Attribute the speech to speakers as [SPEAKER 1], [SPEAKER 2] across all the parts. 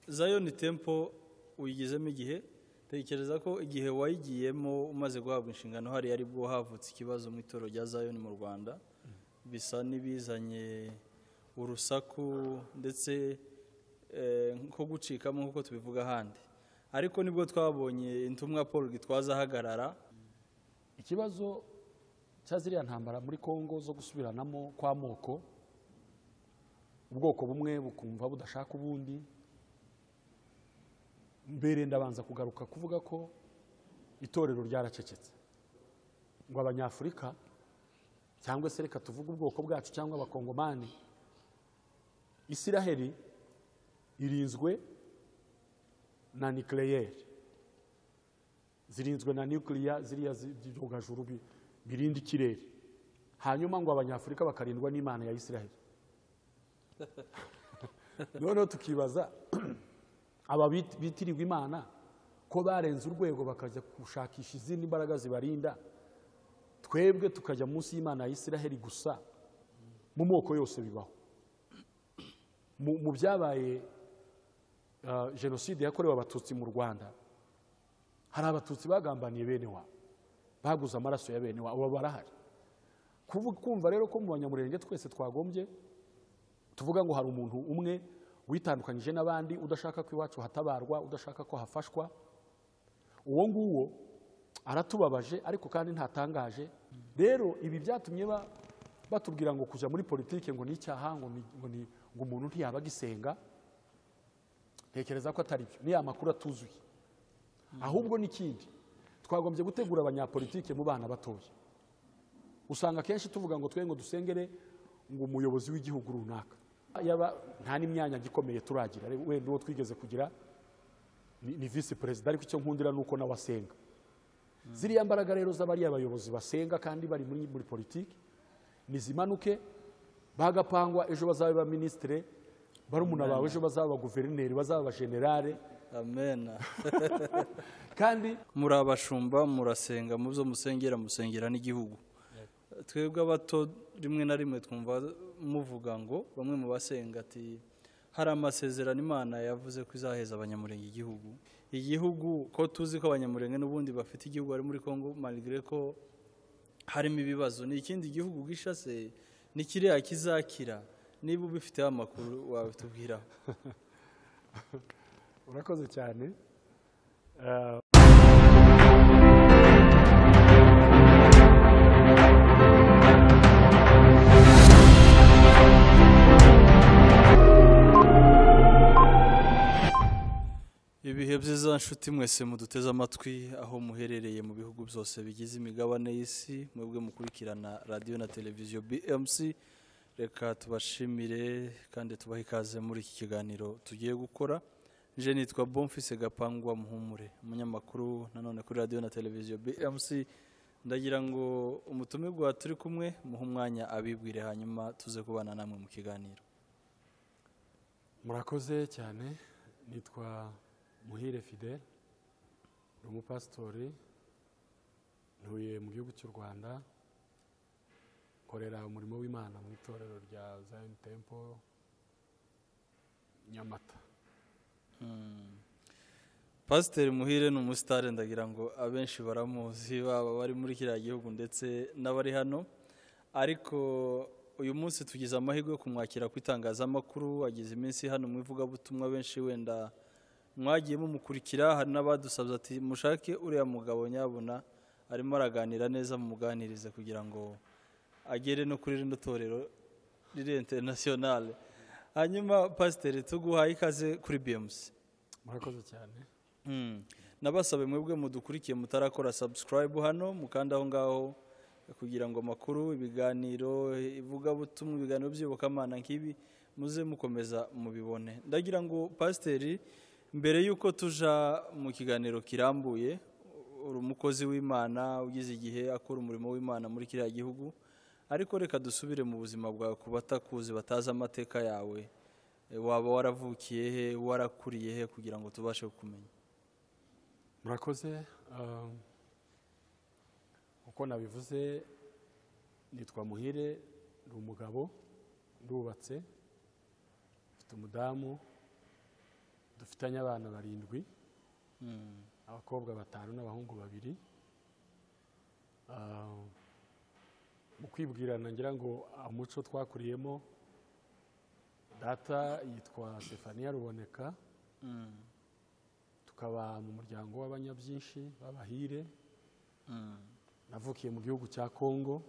[SPEAKER 1] zayoni tempo uyigezemo igihe tekereza ko igihe wayigiyemo umaze guhabwa inshingano hari ari bwo havutse ikibazo mu itorero rya zayoni mu rwanda bisa n'ibizanye urusaku ndetse nko gucikamo nk'uko tubivuga ahandi ariko nibwo twabonye intumwa paul gitwaza ahagarara
[SPEAKER 2] ikibazo cya ziriya ntambara muri congo zo gusubiranamo kw'amoko ubwoko bumwe bukumva budashaka ubundi mbere ndabanza kugaruka kuvuga ko itorero ryaracecetse ngo abanyafurika cyangwa se reka tuvuge ubwoko bwacu cyangwa abakongomani isiraheli irinzwe na nikeleyeri zirinzwe na nukiliya ziriya byogajuru bi- birinda ikirere hanyuma ngo abanyafurika bakarindwa n'imana ya isiraheli noneho tukibaza aba bit- bitirirwa imana ko barenze urwego bakajya gushakisha izindi mbaraga zibarinda twebwe tukajya munsi y'imana ya isiraheli gusa mu moko yose bibaho mu mu byabaye ah, jenoside yakorewe abatutsi mu rwanda hari abatutsi bagambaniye bene wabo baguze amaraso ya bene wabo abo barahari Kuvu- kumva rero ko mu banyamurenge twese twagombye tuvuga ngo hari umuntu umwe witandukanyije n'abandi udashaka ko iwacu hatabarwa udashaka ko hafashwa uwo nguwo aratubabaje ariko kandi ntatangaje rero ibi byatumye ba- batubwira ngo kujya muri politike ngo ni icyaha ngo ni- ngo ni- ngo umuntu ntiyaba agisenga ntekereza ko atari byo ni ya makuru atuzuye ahubwo n'ikindi twagombye gutegura abanyapolitike mu bana batoya usanga akenshi tuvuga ngo twe ngo dusengere ngo umuyobozi w'igihugu runaka yaba nta n'imyanya gikomeye turagira re- wenda uwo twigeze kugira ni, ni visi perezida ariko icyo nkundira ni uko nawe asenga ziriya mbaraga rero z'abari abayobozi basenga kandi bari muri, muri politiki nizimanuke bagapangwa ejo bazaba ba minisitire barumuna bawe ejo bazaba guverineri bazaba generale
[SPEAKER 1] amena
[SPEAKER 2] kandi
[SPEAKER 1] muri abashumba murasenga mu byo musengera musengera n'igihugu twebwe abato rimwe na rimwe twumva muvuga ngo bamwe mu basenga ati hari amasezerano imana yavuze ko izaheza abanyamurenge igihugu igihugu ko tuzi ko abanyamurenge n'ubundi bafite igihugu bari muri congo malgré ko harimo ibibazo ni ikindi gihugu gishase ni kiriya kizakira niba ubifiteho amakuru wabitubwiraho
[SPEAKER 2] urakoze cyane
[SPEAKER 1] ibihe byiza nshuti mwese muduteze amatwi aho muherereye mu bihugu byose bigize imigabane y'isi mwebwe mukurikirana radiyo na televiziyo bmc reka tubashimire kandi tubahe ikaze muri iki kiganiro tugiye gukora nje nitwa bomfise gapangwa muhumure umunyamakuru nanone kuri radiyo na televiziyo bmc ndagira ngo umutumirwa turi kumwe muhe umwanya abibwire hanyuma tuze kubana namwe mu kiganiro
[SPEAKER 2] murakoze cyane nitwa muhire fidele ni umupasitori ntuye mu gihugu cy'u rwanda nkorera umurimo w'imana mu itorero rya zayini tempo nyamata
[SPEAKER 1] pasiteri muhire ni umusitari ndagira ngo abenshi baramuzi baba bari muri kiriya gihugu ndetse n'abari hano ariko uyu munsi tugize amahirwe yo kumwakira ku itangazamakuru ageze iminsi hano mu ivugabutumwa benshi wenda mwagiye mumukurikira hari n'abadusabye ati mushake uriya mugabo nyabona arimo araganira neza mumuganirize kugira ngo agere no kuri rino torero riri interinasiyonale hanyuma pasiteri tuguhaye ikaze kuri biyamusi
[SPEAKER 2] murakoze cyane
[SPEAKER 1] Mm. nabasabe mwebwe mudukurikiye mutarakora subscribe hano mukanda aho ngaho kugira ngo amakuru ibiganiro ivugabutumwa ibiganiro by'iyobokamana nk'ibi muze mukomeza mubibone ndagira ngo pasiteri mbere y'uko tuja mu kiganiro kirambuye uri umukozi w'imana ugize igihe akora umurimo w'imana muri kiriya gihugu ariko reka dusubire mu buzima bwawe ku batakuzi batazi amateka yawe Eh, waba waravukiye he warakuriye he kugira ngo tubashe kukumenya
[SPEAKER 2] murakoze um, uko nabivuze nitwa muhire ni umugabo ndubatse mfite umudamu dufitanye abana barindwi abakobwa batanu n'abahungu babiri Ah, mu kwibwirana ngira ngo umuco twakuriyemo data yitwa Stefania Ruboneka
[SPEAKER 1] Mm.
[SPEAKER 2] tukaba mu muryango w'abanyabyinshi b'abahire
[SPEAKER 1] Mm.
[SPEAKER 2] navukiye mu gihugu cya kongo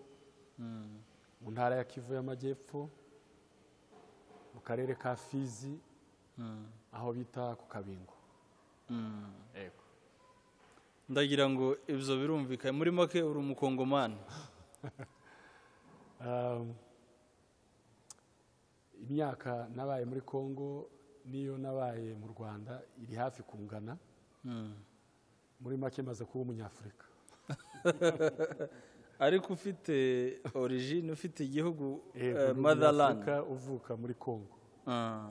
[SPEAKER 1] Mm.
[SPEAKER 2] mu ntara ya kivu y'amajyepfo mu karere ka fizi
[SPEAKER 1] Mm.
[SPEAKER 2] aho bita ku kabingo
[SPEAKER 1] Mm.
[SPEAKER 2] yego
[SPEAKER 1] ndagira ngo ibyo birumvikanye muri make uri umukongomani
[SPEAKER 2] Um, imyaka nabaye muri kongo n'iyo nabaye mu rwanda iri hafi kungana
[SPEAKER 1] Mm.
[SPEAKER 2] muri make maze kuba umunyafurika
[SPEAKER 1] ariko ufite origine ufite igihugu
[SPEAKER 2] Eh,
[SPEAKER 1] eh,
[SPEAKER 2] uri
[SPEAKER 1] motherland
[SPEAKER 2] umunyafurika uvuka muri kongo
[SPEAKER 1] Ah.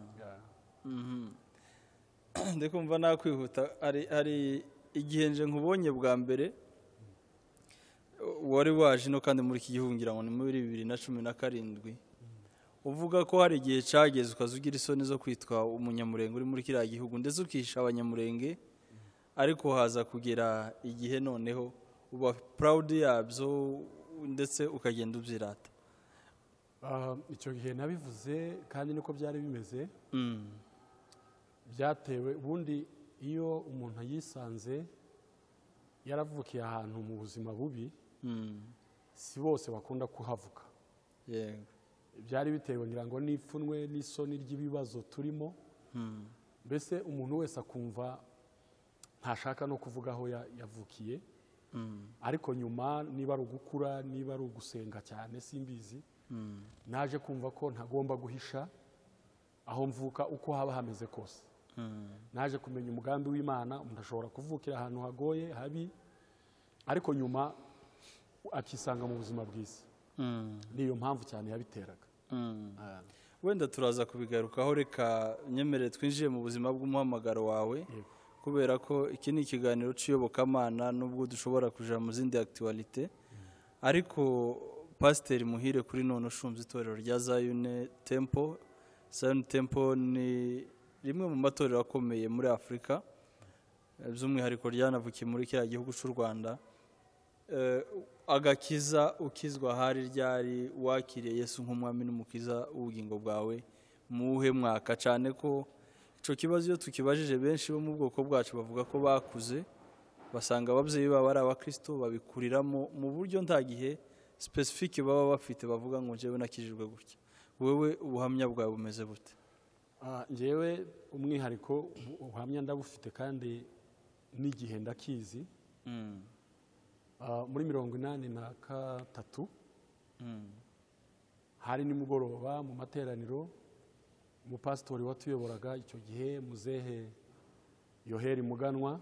[SPEAKER 1] Mhm. ndi kumva nakwihuta hari hari igihe nje nkubonye bwa mbere wari waje ino kandi muri iki gihugu ngira ngo ni muri bibiri na cumi na karindwi uvuga ko hari igihe cyageze ukaza ugira isoni zo kwitwa umunyamurenge uri muri kiriya gihugu ndetse ukihisha abanyamurenge ariko haza kugera igihe noneho uba purawudi yabyo ndetse ukagenda ubyirata
[SPEAKER 2] Ah, icyo gihe nabivuze kandi niko byari bimeze
[SPEAKER 1] Mm.
[SPEAKER 2] byatewe ubundi iyo umuntu yisanze yaravukiye ahantu mu buzima bubi
[SPEAKER 1] Mm.
[SPEAKER 2] si bose bakunda kuhavuka
[SPEAKER 1] yego
[SPEAKER 2] byari bitewe ngira ngo n'ipfunwe n'isoni ry'ibibazo turimo
[SPEAKER 1] Mm.
[SPEAKER 2] mbese umuntu wese akumva ntashaka no kuvuga aho ya- yavukiye
[SPEAKER 1] Mm.
[SPEAKER 2] ariko nyuma niba ari ugukura niba ari ugusenga cyane simbizi
[SPEAKER 1] Mm.
[SPEAKER 2] naje kumva ko ntagomba guhisha aho mvuka uko haba hameze kose
[SPEAKER 1] Mm.
[SPEAKER 2] naje kumenya umugambi w'imana umuntu ashobora kuvukira ahantu hagoye habi ariko nyuma akisanga mu buzima bwiza
[SPEAKER 1] Mm.
[SPEAKER 2] niyo mpamvu cyane yabiteraga
[SPEAKER 1] Mm. wenda turaza kubigarukaho reka nyemerere twinjiye mu buzima bw'umuhamagaro wawe
[SPEAKER 2] Yego.
[SPEAKER 1] kubera ko iki ni ikiganiro cy'iyobokamana nubwo dushobora kuja mu zindi akitiwarite ariko pasiteri muhire kuri none ushinzwe itorero rya zayune tempo zayune tempo ni rimwe mu matorero akomeye muri afurika eh, by'umwihariko ryanavukiye muri kiriya gihugu cy'u rwanda Eh, agakiza ukizwa hari ryari wakiriye yesu nk'umwami n'umukiza w'ubugingo bwawe muwuhe mwaka cyane ko icyo kibazo iyo tukibajije benshi bo mu bwoko bwacu bavuga ko bakuze basanga ababyeyi babo ari abakristo babikuriramo mu buryo nta gihe specific baba bafite bavuga ngo njyewe nakijijwe gutya wowe ubuhamya bwawe bumeze bute
[SPEAKER 2] Ah, njyewe umwihariko ubu- ubuhamya ndabufite kandi n'igihe ndakizi
[SPEAKER 1] Mm,
[SPEAKER 2] Ah, muri mirongo inani na gatatu
[SPEAKER 1] mm,
[SPEAKER 2] hari nimugoroba mu materaniro umupasitori watuyoboraga icyo gihe muzehe yoheri muganwa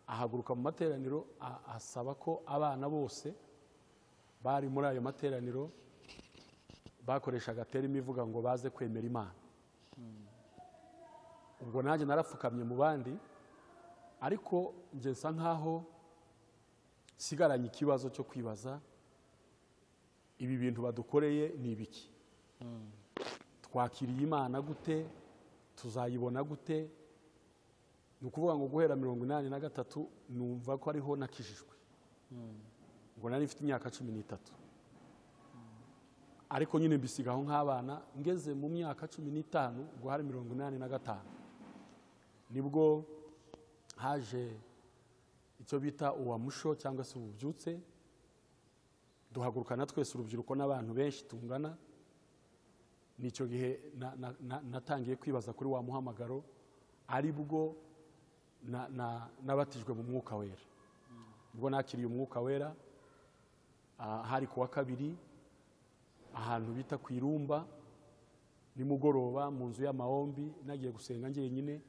[SPEAKER 2] ahaguruka mu materaniro a- asaba ko abana bose bari muri ayo materaniro bakoreshaga terima ivuga ngo baze kwemera imana ubwo nanjye narapfukamye mu bandi ariko njye nsa nkaho nsigaranye ikibazo cyo kwibaza ibi bintu badukoreye ni ibiki
[SPEAKER 1] mm,
[SPEAKER 2] twakiriye imana gute tuzayibona gute ni ukuvuga ngo guhera mirongo inani na gatatu numva ko ariho nakijijwe
[SPEAKER 1] mm,
[SPEAKER 2] ngo nari mfite imyaka cumi n'itatu ariko nyine mbisigaho nk'abana ngeze mu myaka cumi n'itanu ngo hari mirongo inani na gatanu nibwo haje icyo bita uwamusho cyangwa se ububyutse duhagurukana twese urubyiruko n'abantu benshi tungana ni icyo gihe na- na- na- natangiye kwibaza kuri wa muhamagaro ari bwo na- na- nabatijwe mu mwuka wera ubwo nakiriye umwuka wera ah, hari ku wa kabiri ahantu bita ku irumba nimugoroba mu nzu y'amahombi nagiye gusenga njyenyine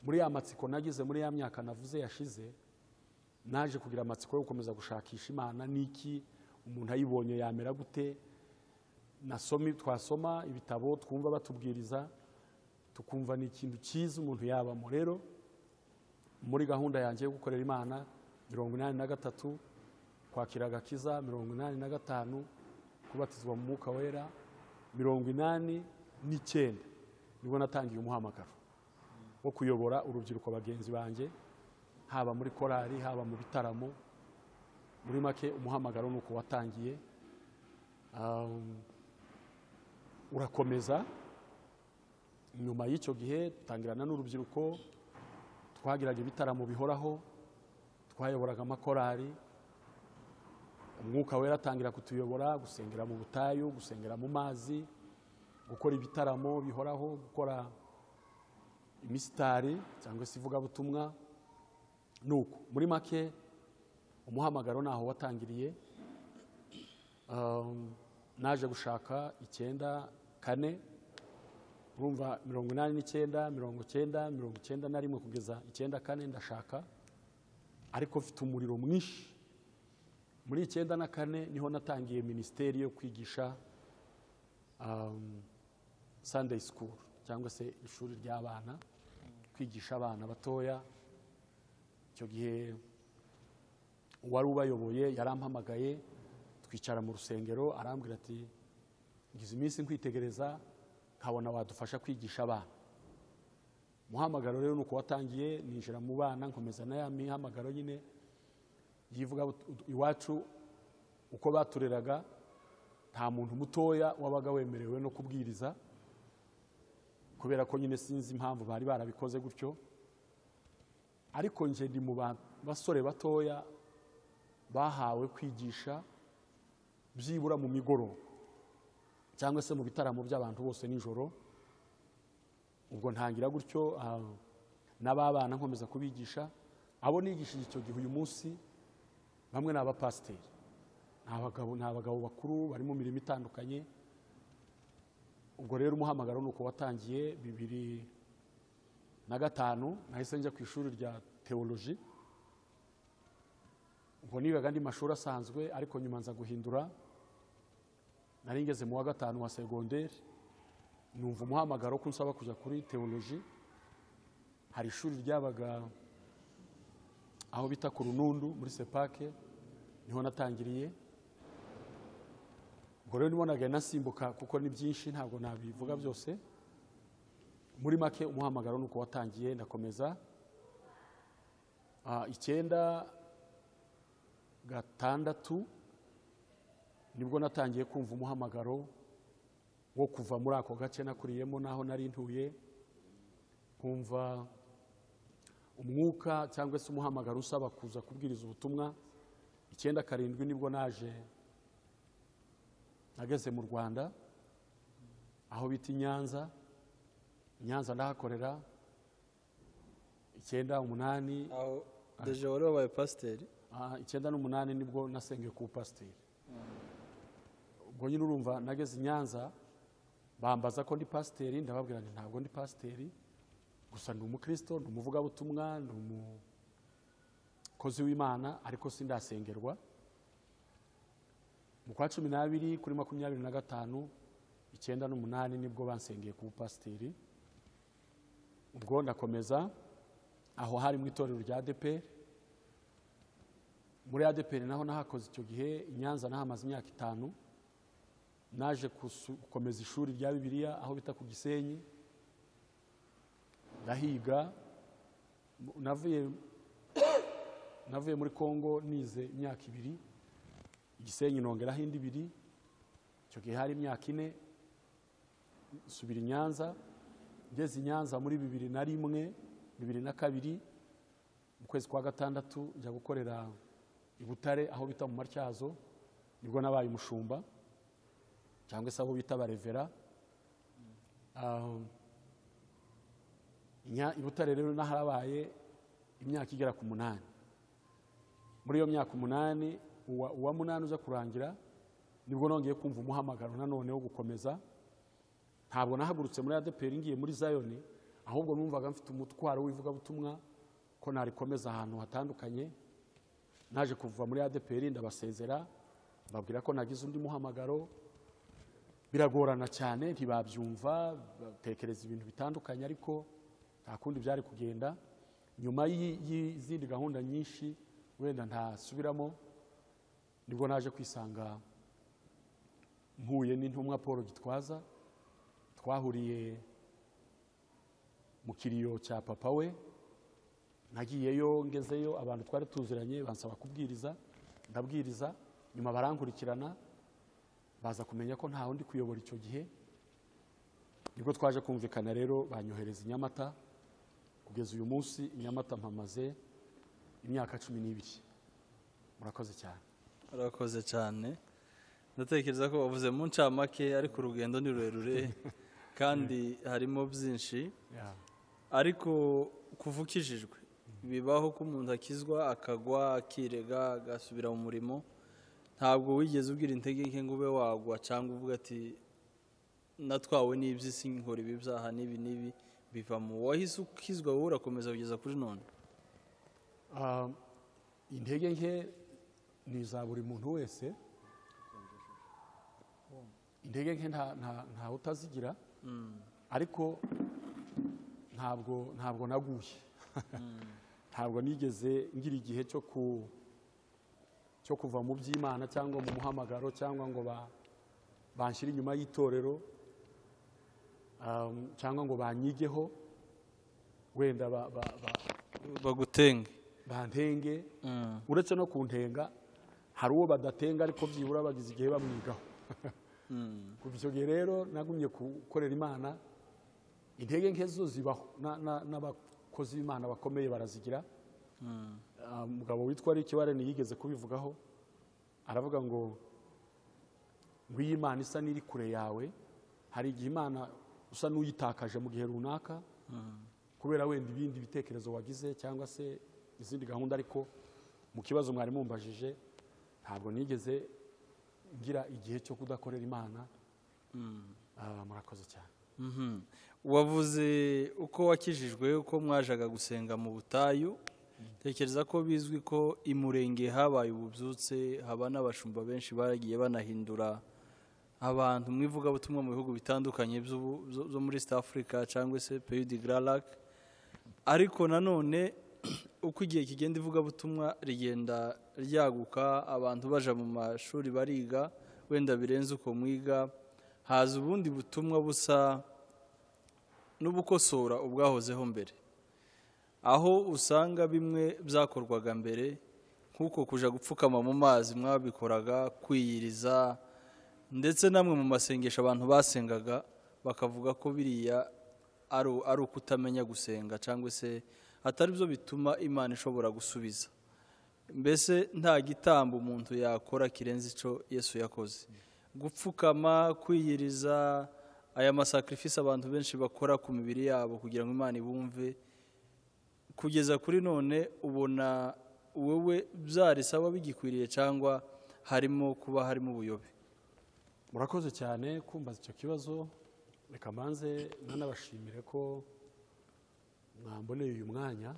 [SPEAKER 2] muri ya matsiko nagize muri ya myaka navuze yashize naje kugira amatsiko yo gukomeza gushakisha imana n'iki umuntu ayibonye yamera gute nasoma twasoma ibitabo twumva batubwiriza tukumva ni ikintu cyiza umuntu yabamo rero muri gahunda yanjye yo gukorera imana mirongo inani na gatatu kwakira agakiza mirongo inani na gatanu kubatizwa mu mwuka wera mirongo inani n'icyenda nibwo natangiye umuhamagaro wo kuyobora urubyiruko bagenzi banjye haba muri korali haba mu bitaramo muri make umuhamagaro ni uko watangiye Um, urakomeza nyuma y'icyo gihe dutangirana n'urubyiruko twagiraga ibitaramo bihoraho twayoboraga amakorari umwuka wera atangira kutuyobora gusengera mu butayu gusengera mu mazi gukora ibitaramo bihoraho gukora imisitari cyangwa se ivugabutumwa ni uko muri make umuhamagaro ntaho watangiriye Um, naje gushaka icyenda kane urumva mirongo inani n'icyenda mirongo icyenda mirongo icyenda na rimwe kugeza icyenda kane ndashaka ariko mfite umuriro mwinshi muri icyenda na kane niho natangiye minisiteri yo kwigisha um, Sunday school cyangwa se ishuri ry'abana kwigisha abana batoya icyo gihe uwari ubayoboye yarampamagaye twicara mu rusengero arambwira ati ngize iminsi nkwitegereza nkabona wadufasha kwigisha abana umuhamagaro rero ni uko watangiye ninjira mu bana nkomeza na ya mihamagaro nyine yivuga iwacu uko batureraga nta muntu mutoya wabaga wemerewe no kubwiriza kubera ko nyine sinzi impamvu bari barabikoze gutyo ariko njye ndi mu basore batoya bahawe kwigisha byibura mu migoroba cyangwa se mu bitaramo by'abantu bose nijoro ubwo ntangira gutyo n'ababana nkomeza kubigisha abo nigishije icyo gihe uyu munsi bamwe ni abapasiteri ni abagabo ni abagabo bakuru bari mu mirimo itandukanye ubwo rero umuhamagaro ni uko watangiye bibiri na gatanu nahise njya ku ishuri rya teoloji ubwo nigaga andi mashuri asanzwe ariko nyuma nza guhindura nari ngeze mu wa gatanu wa segonderi numva umuhamagaro ko nsaba kujya kuri teoloji hari ishuri ryabaga aho bita ku runundu muri sepake niho natangiriye ubwo rero nibonaga nasimbuka kuko ni byinshi ntabwo nabivuga byose muri make umuhamagaro ni uko watangiye ndakomeza Ah, icyenda gatandatu nibwo natangiye kumva umuhamagaro wo kuva muri ako gace nakuriyemo n'aho nari ntuye nkumva umwuka cyangwa se umuhamagaro usaba kuza kubwiriza ubutumwa icyenda karindwi nibwo naje nageze mu rwanda aho bita i nyanza i nyanza ndahakorera icyenda umunani
[SPEAKER 1] aho deje wari wabaye pasiteri
[SPEAKER 2] Ah, icyenda n'umunani nibwo nasengeye ku pasiteri ubwo nyine urumva nageze i nyanza bambaza ko ndi pasiteri ndababwira nti ntabwo ndi pasiteri gusa ni umukristo ni umuvugabutumwa ni umukozi w'imana ariko sindasengerwa mu kwa cumi n'abiri kuri makumyabiri na gatanu icyenda n'umunani nibwo bansengeye ku pasiteri ubwo ndakomeza aho hari mu itorero rya adeperi muri adeperi naho nahakoze icyo gihe i nyanza nahamaze imyaka itanu naje kusu- gukomeza ishuri rya bibiliya aho bita ku gisenyi ndahiga mu- navuye navuye muri kongo nize imyaka ibiri igisenyi nongeraho indi ibiri icyo gihe hari imyaka ine subira i nyanza ngeze i nyanza muri bibiri na rimwe bibiri na kabiri mu kwezi kwa gatandatu njya gukorera i butare aho bita mu matyazo nibwo nabaye umushumba cyangwa se abo bita barevera Um, Nya- i butare rero naharabaye imyaka igera ku munani muri iyo myaka umunani uwa uwa munani uza kurangira nibwo nongeye kumva umuhamagaro nanone wo gukomeza ntabwo nahagurutse muri adeperi ngiye muri zayoni ahubwo numvaga mfite umutwaro w'ivugabutumwa ko narikomeza ahantu hatandukanye naje kuva muri ADPR ndabasezera babwira ko nagize undi muhamagaro biragorana cyane ntibabyumva batekereza ibintu bitandukanye ariko nta kundi byari kugenda nyuma y'i- y'izindi gahunda nyinshi wenda ntasubiramo nibwo naje kwisanga mpuye n'intumwa paul gitwaza twahuriye mu mu kiriyo cya papa we nagiyeyo ngezeyo abantu twari tuziranye bansaba kubwiriza ndabwiriza nyuma barankurikirana baza kumenya ko nta wundi kuyobora icyo gihe nibwo twaje kumvikana rero banyohereza i nyamata kugeza uyu munsi i nyamata mpamaze imyaka cumi n'ibiri murakoze cyane
[SPEAKER 1] urakoze cyane ndatekereza ko wavuze mu ncamake ariko urugendo ni rurerure kandi harimo byinshi ariko kuva ukijijwe bibaho ko umuntu akizwa akagwa akirega agasubira mu murimo ntabwo wigeze ubwira intege nke ngo ube wagwa cyangwa uvuga ati natwawe n'iby'isi nkora ibi byaha n'ibi n'ibi bivamo wahise ukizwa wowe urakomeza kugeza kuri none
[SPEAKER 2] Ah, intege nke ni iza buri muntu wese intege nke nta- nta- ntawe utazigira ariko ntabwo ntabwo naguye ntabwo nigeze ngira igihe cyo ku cyo kuva mu by'imana cyangwa mu muhamagaro cyangwa ngo ba banshyire inyuma y'itorero um, cyangwa ngo banyigeho wenda ba, ba, ba,
[SPEAKER 1] bagutenge
[SPEAKER 2] bantenge uretse no kuntenga hari uwo badatenga ariko byibura bagize igihe bamwigaho kuva icyo gihe rero nagumye gukorera imana intege nke zo zibaho na- na- n'abakozi b'imana bakomeye barazigira Ah, umugabo witwa Rick Warren yigeze kubivugaho aravuga ngo ngwiyo imana isa n'iri kure yawe hari igihe imana usa n'uyitakaje mu gihe runaka kubera wenda ibindi bitekerezo wagize cyangwa se izindi gahunda ariko mu kibazo mwari mumbajije ntabwo nigeze ngira igihe cyo kudakorera imana Ah, murakoze cyane
[SPEAKER 1] Mhm. wavuze uko wakijijwe uko mwajaga gusenga mu butayu tekereza ko bizwi ko i murenge habaye ububyutse haba n'abashumba benshi bagiye banahindura abantu mu ivugabutumwa mu bihugu bitandukanye by'ubu- byo byo muri east africa cyangwa se peyi di gararak ariko nanone uko igihe kigenda ivugabutumwa rigenda ryaguka abantu baja mu mashuri bariga wenda birenze uko mwiga haza ubundi butumwa busa n'ubukosora ubwahozeho mbere aho usanga bimwe byakorwaga mbere nk'uko kuja gupfukama mu mazi mwabikoraga kwiyiriza ndetse namwe mu masengesho abantu basengaga bakavuga ko biriya ari ari ukutamenya gusenga cyangwa se atari byo bituma imana ishobora gusubiza mbese nta gitambo umuntu yakora kirenze icyo yesu yakoze gupfukama kwiyiriza aya masakarifisi abantu benshi bakora ku mibiri yabo kugira ngo imana ibumve kugeza kuri none ubona wowe byarisaba bigikwiriye cyangwa harimo kuba harimo ubuyobe
[SPEAKER 2] murakoze cyane kumbaza icyo kibazo reka mbanze nanabashimire ko mwamboneye uyu mwanya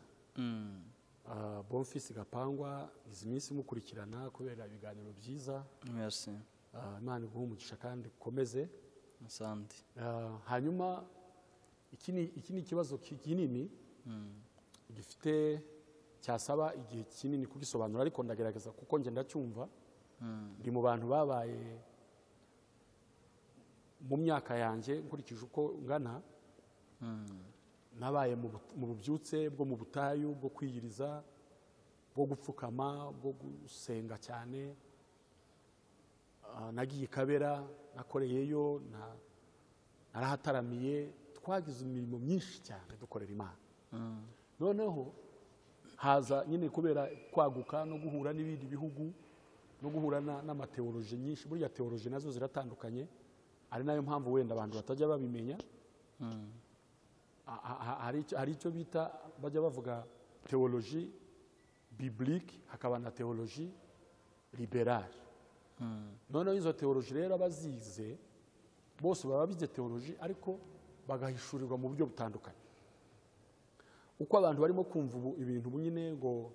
[SPEAKER 2] Ah, bonfisi gapangwa izi minsi mukurikirana kubera ibiganiro byiza
[SPEAKER 1] merci
[SPEAKER 2] Ah, imana iguhe umugisha kandi ukomeze
[SPEAKER 1] asante
[SPEAKER 2] Ah, hanyuma iki ni iki ni ikibazo ki- kinini gifite cyasaba igihe kinini kugisobanura ariko ndagerageza kuko njye ndacyumva ndi mu bantu babaye mu myaka yanjye nkurikije uko ngana nabaye mu bu- mu bubyutse bwo mu butayu bwo kwiyiriza bwo gupfukama bwo gusenga cyane Ah, nagiye i kabera nakoreyeyo na arahataramiye twagize imirimo myinshi cyane dukorera imana noneho haza nyine kubera kwaguka no guhura n'ibindi bihugu no guhura na- n'amateoroji nyinshi burya teoroji nazo ziratandukanye ari nayo mpamvu wenda abantu batajya babimenya A- a- a- hari icyo- hari icyo bita bajya bavuga teoloji biblique hakaba na teoloji liberale noneho izo teoloji rero abazize bose baba bize teoloji ariko bagahishurirwa mu buryo butandukanye uko abantu barimo kumva ubu- ibintu ubu nyine ngo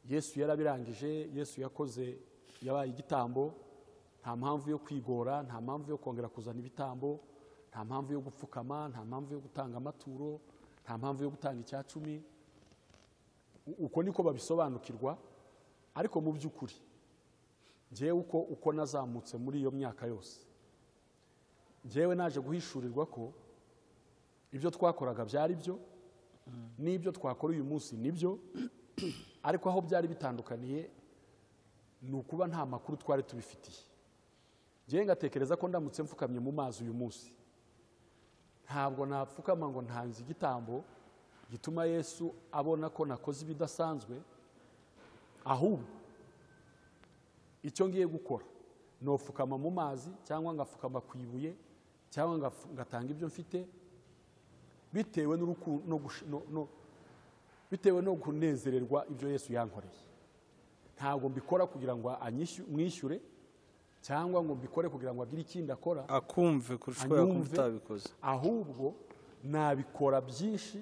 [SPEAKER 2] yesu yarabirangije yesu yakoze yabaye igitambo nta mpamvu yo kwigora nta mpamvu yo kongera kuzana ibitambo nta mpamvu yo gupfukama nta mpamvu yo gutanga amaturo nta mpamvu yo gutanga icya cumi U- uko niko babisobanukirwa ariko mu by'ukuri njyewe uko uko nazamutse muri iyo myaka yose njyewe naje guhishurirwa ko ibyo twakoraga byari byo n'ibyo twakora uyu munsi nibyo ariko aho byari bitandukaniye ni ukuba nta makuru twari tubifitiye ngewe ngatekereza ko ndamutse mfukamye mu mazi uyu munsi ntabwo napfukama ngo ntanze igitambo gituma yesu abona ko nakoze ibidasanzwe ahubwo icyo ngiye gukora ni upfukama mu mazi cyangwa ngapfukama ku ibuye cyangwa ngapfu- ngatanga ibyo mfite bitewe n'uruku- no gush- no- no- bitewe no kunezererwa ibyo yesu yankoreye ntabwo mbikora kugira ngo anyishu- mwishyure cyangwa ngo mbikore kugira ngo agire ikindi akora
[SPEAKER 1] akumve kurusha uko yakumva
[SPEAKER 2] Anyumve.
[SPEAKER 1] utabikoze
[SPEAKER 2] ahubwo nabikora byinshi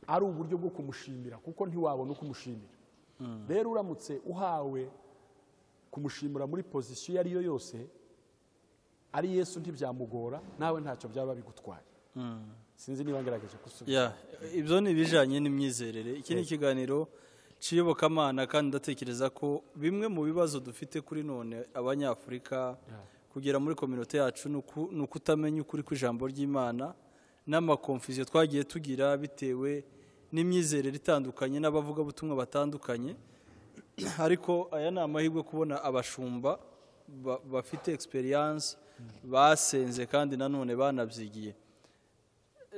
[SPEAKER 2] ari uburyo bwo kumushimira kuko ntiwabona uko umushimira rero uramutse uhawe kumushimira muri pozisiyo iyo ari yo yose ari yesu ntibyamugora nawe ntacyo byaba bigutwaye sinzi niba ngerageje gusubiza
[SPEAKER 1] Ya, ibyo ni ibijyanye n'imyizerere iki ni ikiganiro cy'iyobokamana kandi ndatekereza ko bimwe mu bibazo dufite kuri none abanyafurika kugera muri kominote yacu ni uku- ni ukutamenya ukuri kw'ijambo ry'imana n'amakomfiziyo twagiye tugira bitewe n'imyizerere itandukanye n'abavugabutumwa batandukanye ariko aya ni amahirwe kubona abashumba ba- bafite egisperiyanse basenze kandi nanone banabyigiye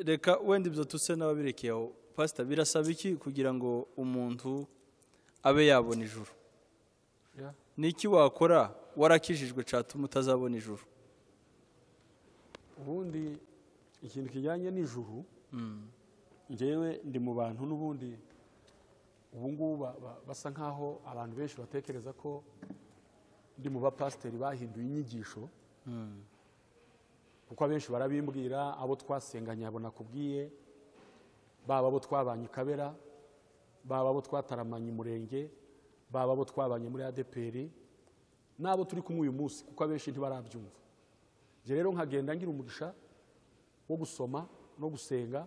[SPEAKER 1] reka wenda ibyo tutse n'ababirekeye aho pasita birasaba iki kugira ngo umuntu abe yabona ijuru
[SPEAKER 2] Ya.
[SPEAKER 1] ni iki wakora warakijijwe catuma utazabona ijuru
[SPEAKER 2] ubundi ikintu kijyanye n'ijuru njyewe ndi mu bantu n'ubundi ubu ngubu ba- ba- basa nk'aho abantu benshi batekereza ko ndi mu bapasiteri bahinduye inyigisho kuko abenshi barabimbwira abo twasenganye abo nakubwiye baba abo twabanye i kabera baba abo twataramanye umurenge baba abo twabanye muri adeperi n'abo turi kumwe uyu munsi kuko abenshi ntibarabyumva njye rero nkagenda ngira umugisha wo gusoma no gusenga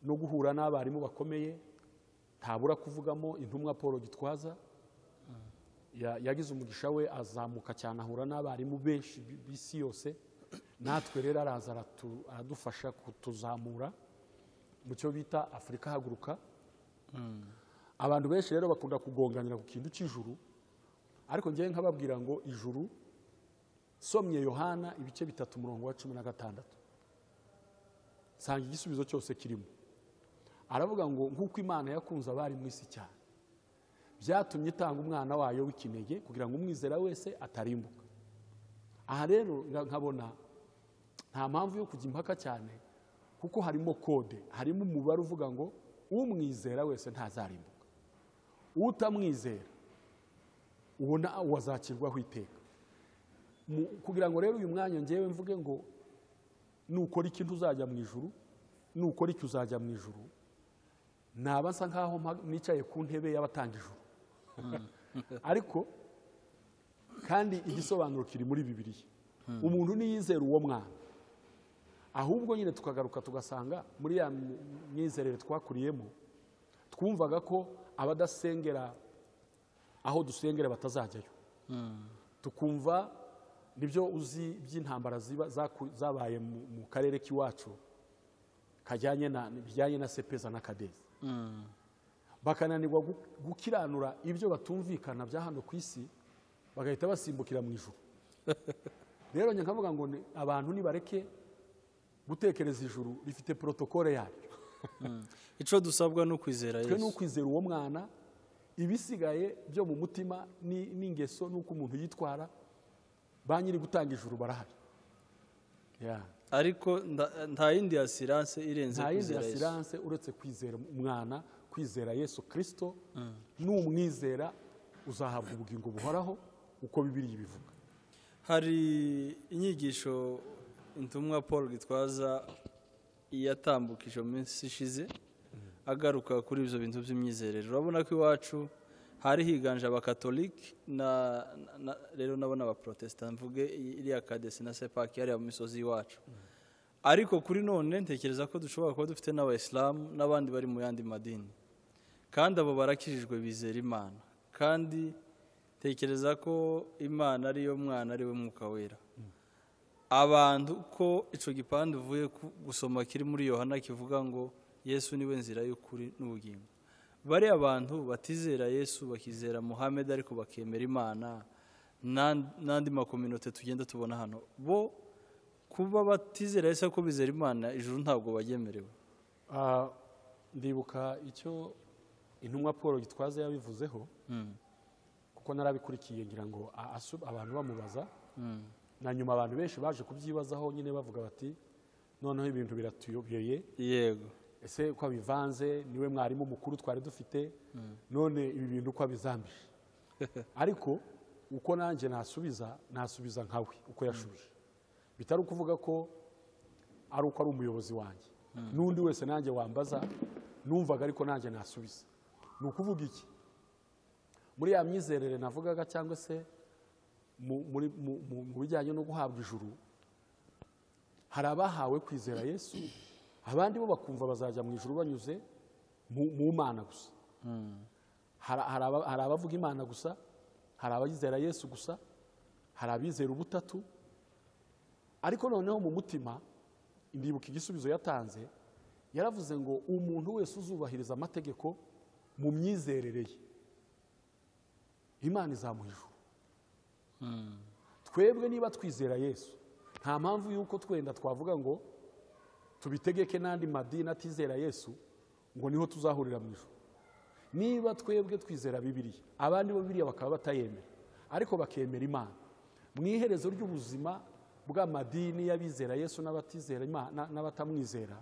[SPEAKER 2] no guhura n'abarimu bakomeye ntabura kuvugamo intumwa paul gitwaza Ya- yagize umugisha we azamuka cyane ahura n'abarimu benshi bi- b'isi yose natwe rero araza aratu- aradufasha kutuzamura mu cyo bita afurika haguruka abantu benshi rero bakunda kugonganira ku kintu cy'ijuru ariko ngewe nkababwira ngo ijuru somye yohana ibice bitatu umurongo wa cumi na gatandatu nsanga igisubizo cyose kirimo aravuga ngo nk'uko imana yakunze abari mu isi cyane byatumye itanga umwana wayo w'ikinege kugira ngo umwizera wese atarimbuka aha rero nga- nkabona nta mpamvu yo kujya impaka cyane kuko harimo kode harimo umubare uvuga ngo umwizera wese ntazarimbuka utamwizera ubona wazakirwaho iteka Mu- kugira ngo rero uyu mwanya ngewe mvuge ngo nukora ikintu uzajya mu ijuru nukora icyo uzajya mu ijuru naba nsa nkaho mpa- nicaye ku ntebe y'abatanga ijuru ariko kandi igisobanuro kiri muri bibiliya umuntu ntiyizera uwo mwana ahubwo nyine tukagaruka tugasanga muri ya myi- myizerere twakuriyemo twumvaga ko abadasengera aho dusengera batazajyayo tukumva nibyo uzi by'intambara ziba- zaku- zabaye mu mu karere k'iwacu kajyanye na bijyanye na sepeza na kadezi bakananirwa gu- gukiranura ibyo batumvikana bya hano ku isi bagahita basimbukira mu ijuru rero njye nkavuga ngo ni- abantu nibareke gutekereza ijuru rifite porotokole yaryo
[SPEAKER 1] icyo dusabwa ni ukwizera
[SPEAKER 2] twe ni
[SPEAKER 1] yesu
[SPEAKER 2] ukwizera uwo mwana ibisigaye byo mu mutima ni- n'ingeso n'uko umuntu yitwara ba nyiri gutanga ijuru barahari Yeah.
[SPEAKER 1] ariko nda- nta yindi yasiranse irenze
[SPEAKER 2] nta yindi
[SPEAKER 1] kwizera yesu
[SPEAKER 2] asiranse uretse kwizera umwana kwizera yesu kirisito n'umwizera uzahabwa ubugingo buhoraho uko bibiri bivuga
[SPEAKER 1] hari inyigisho intumwa paul gitwaza yatambukije mu minsi ishize agaruka kuri ibyo bintu by'imyizerere urabona ko iwacu hari higanje abakatolike na- na- rero nabo n'abaprotesita mvuge iriya kadesi na sepaki hariya mu misozi y'iwacu ariko kuri none ntekereza ko dushobora kuba dufite n'abayisilamu n'abandi bari mu yandi madini kandi abo barakijijwe bizera imana kandi tekereza ko imana ariyo mwana ari we mwuka wera abantu ko icyo gipande uvuye ku- gusoma kiri muri yohana kivuga ngo yesu niwe nzira y'ukuri n'ubugingo bari abantu batizera yesu bakizera muhammed ariko bakemera imana n'an- n'andi makominote tugenda tubona hano bo kuba batizera yesu ariko bizera imana ijuru ntabwo bagemerewe
[SPEAKER 2] Ah, ndibuka icyo intumwa paul gitwaza yabivuzeho
[SPEAKER 1] Mm,
[SPEAKER 2] kuko narabikurikiye ngira ngo a- asu- abantu bamubaza
[SPEAKER 1] mm,
[SPEAKER 2] na nyuma abantu benshi baje kubyibazaho nyine bavuga bati noneho ibintu biratuyobeye
[SPEAKER 1] yego
[SPEAKER 2] ese uko abivanze niwe mwarimu mukuru twari dufite none ibi bintu uko abizambije ariko uko nanjye nasubiza nasubiza nkawe uko yashubije bitari ukuvuga ko ari uko ari umuyobozi wanjye n'undi wese nanjye wambaza numvaga ariko nanjye nasubiza ni ukuvuga iki muri ya myizerere navugaga cyangwa se mu- muri- mu mu- mu bijyanye no guhabwa ijuru hari abahawe kwizera yesu abandi bo bakumva bazajya mu ijuru banyuze mu mu mana gusa hari hari aba- hari abavuga imana gusa hari abayizera yesu gusa hari abizera ubutatu ariko noneho mu mutima ndibuka igisubizo yatanze yaravuze ngo umuntu wese uzubahiriza amategeko mu myizerere ye imana izamuha ijuru twebwe niba twizera yesu nta mpamvu y'uko twenda twavuga ngo tubitegeke n'andi madini atizera yesu ngo niho tuzahurira mu ijuru niba twebwe twizera bibiliya abandi bo bibiliya bakaba batayemera ariko bakemera imana mu iherezo ry'ubuzima bw'amadini y'abizera yesu n'abatizera Imana- n'abatamwizera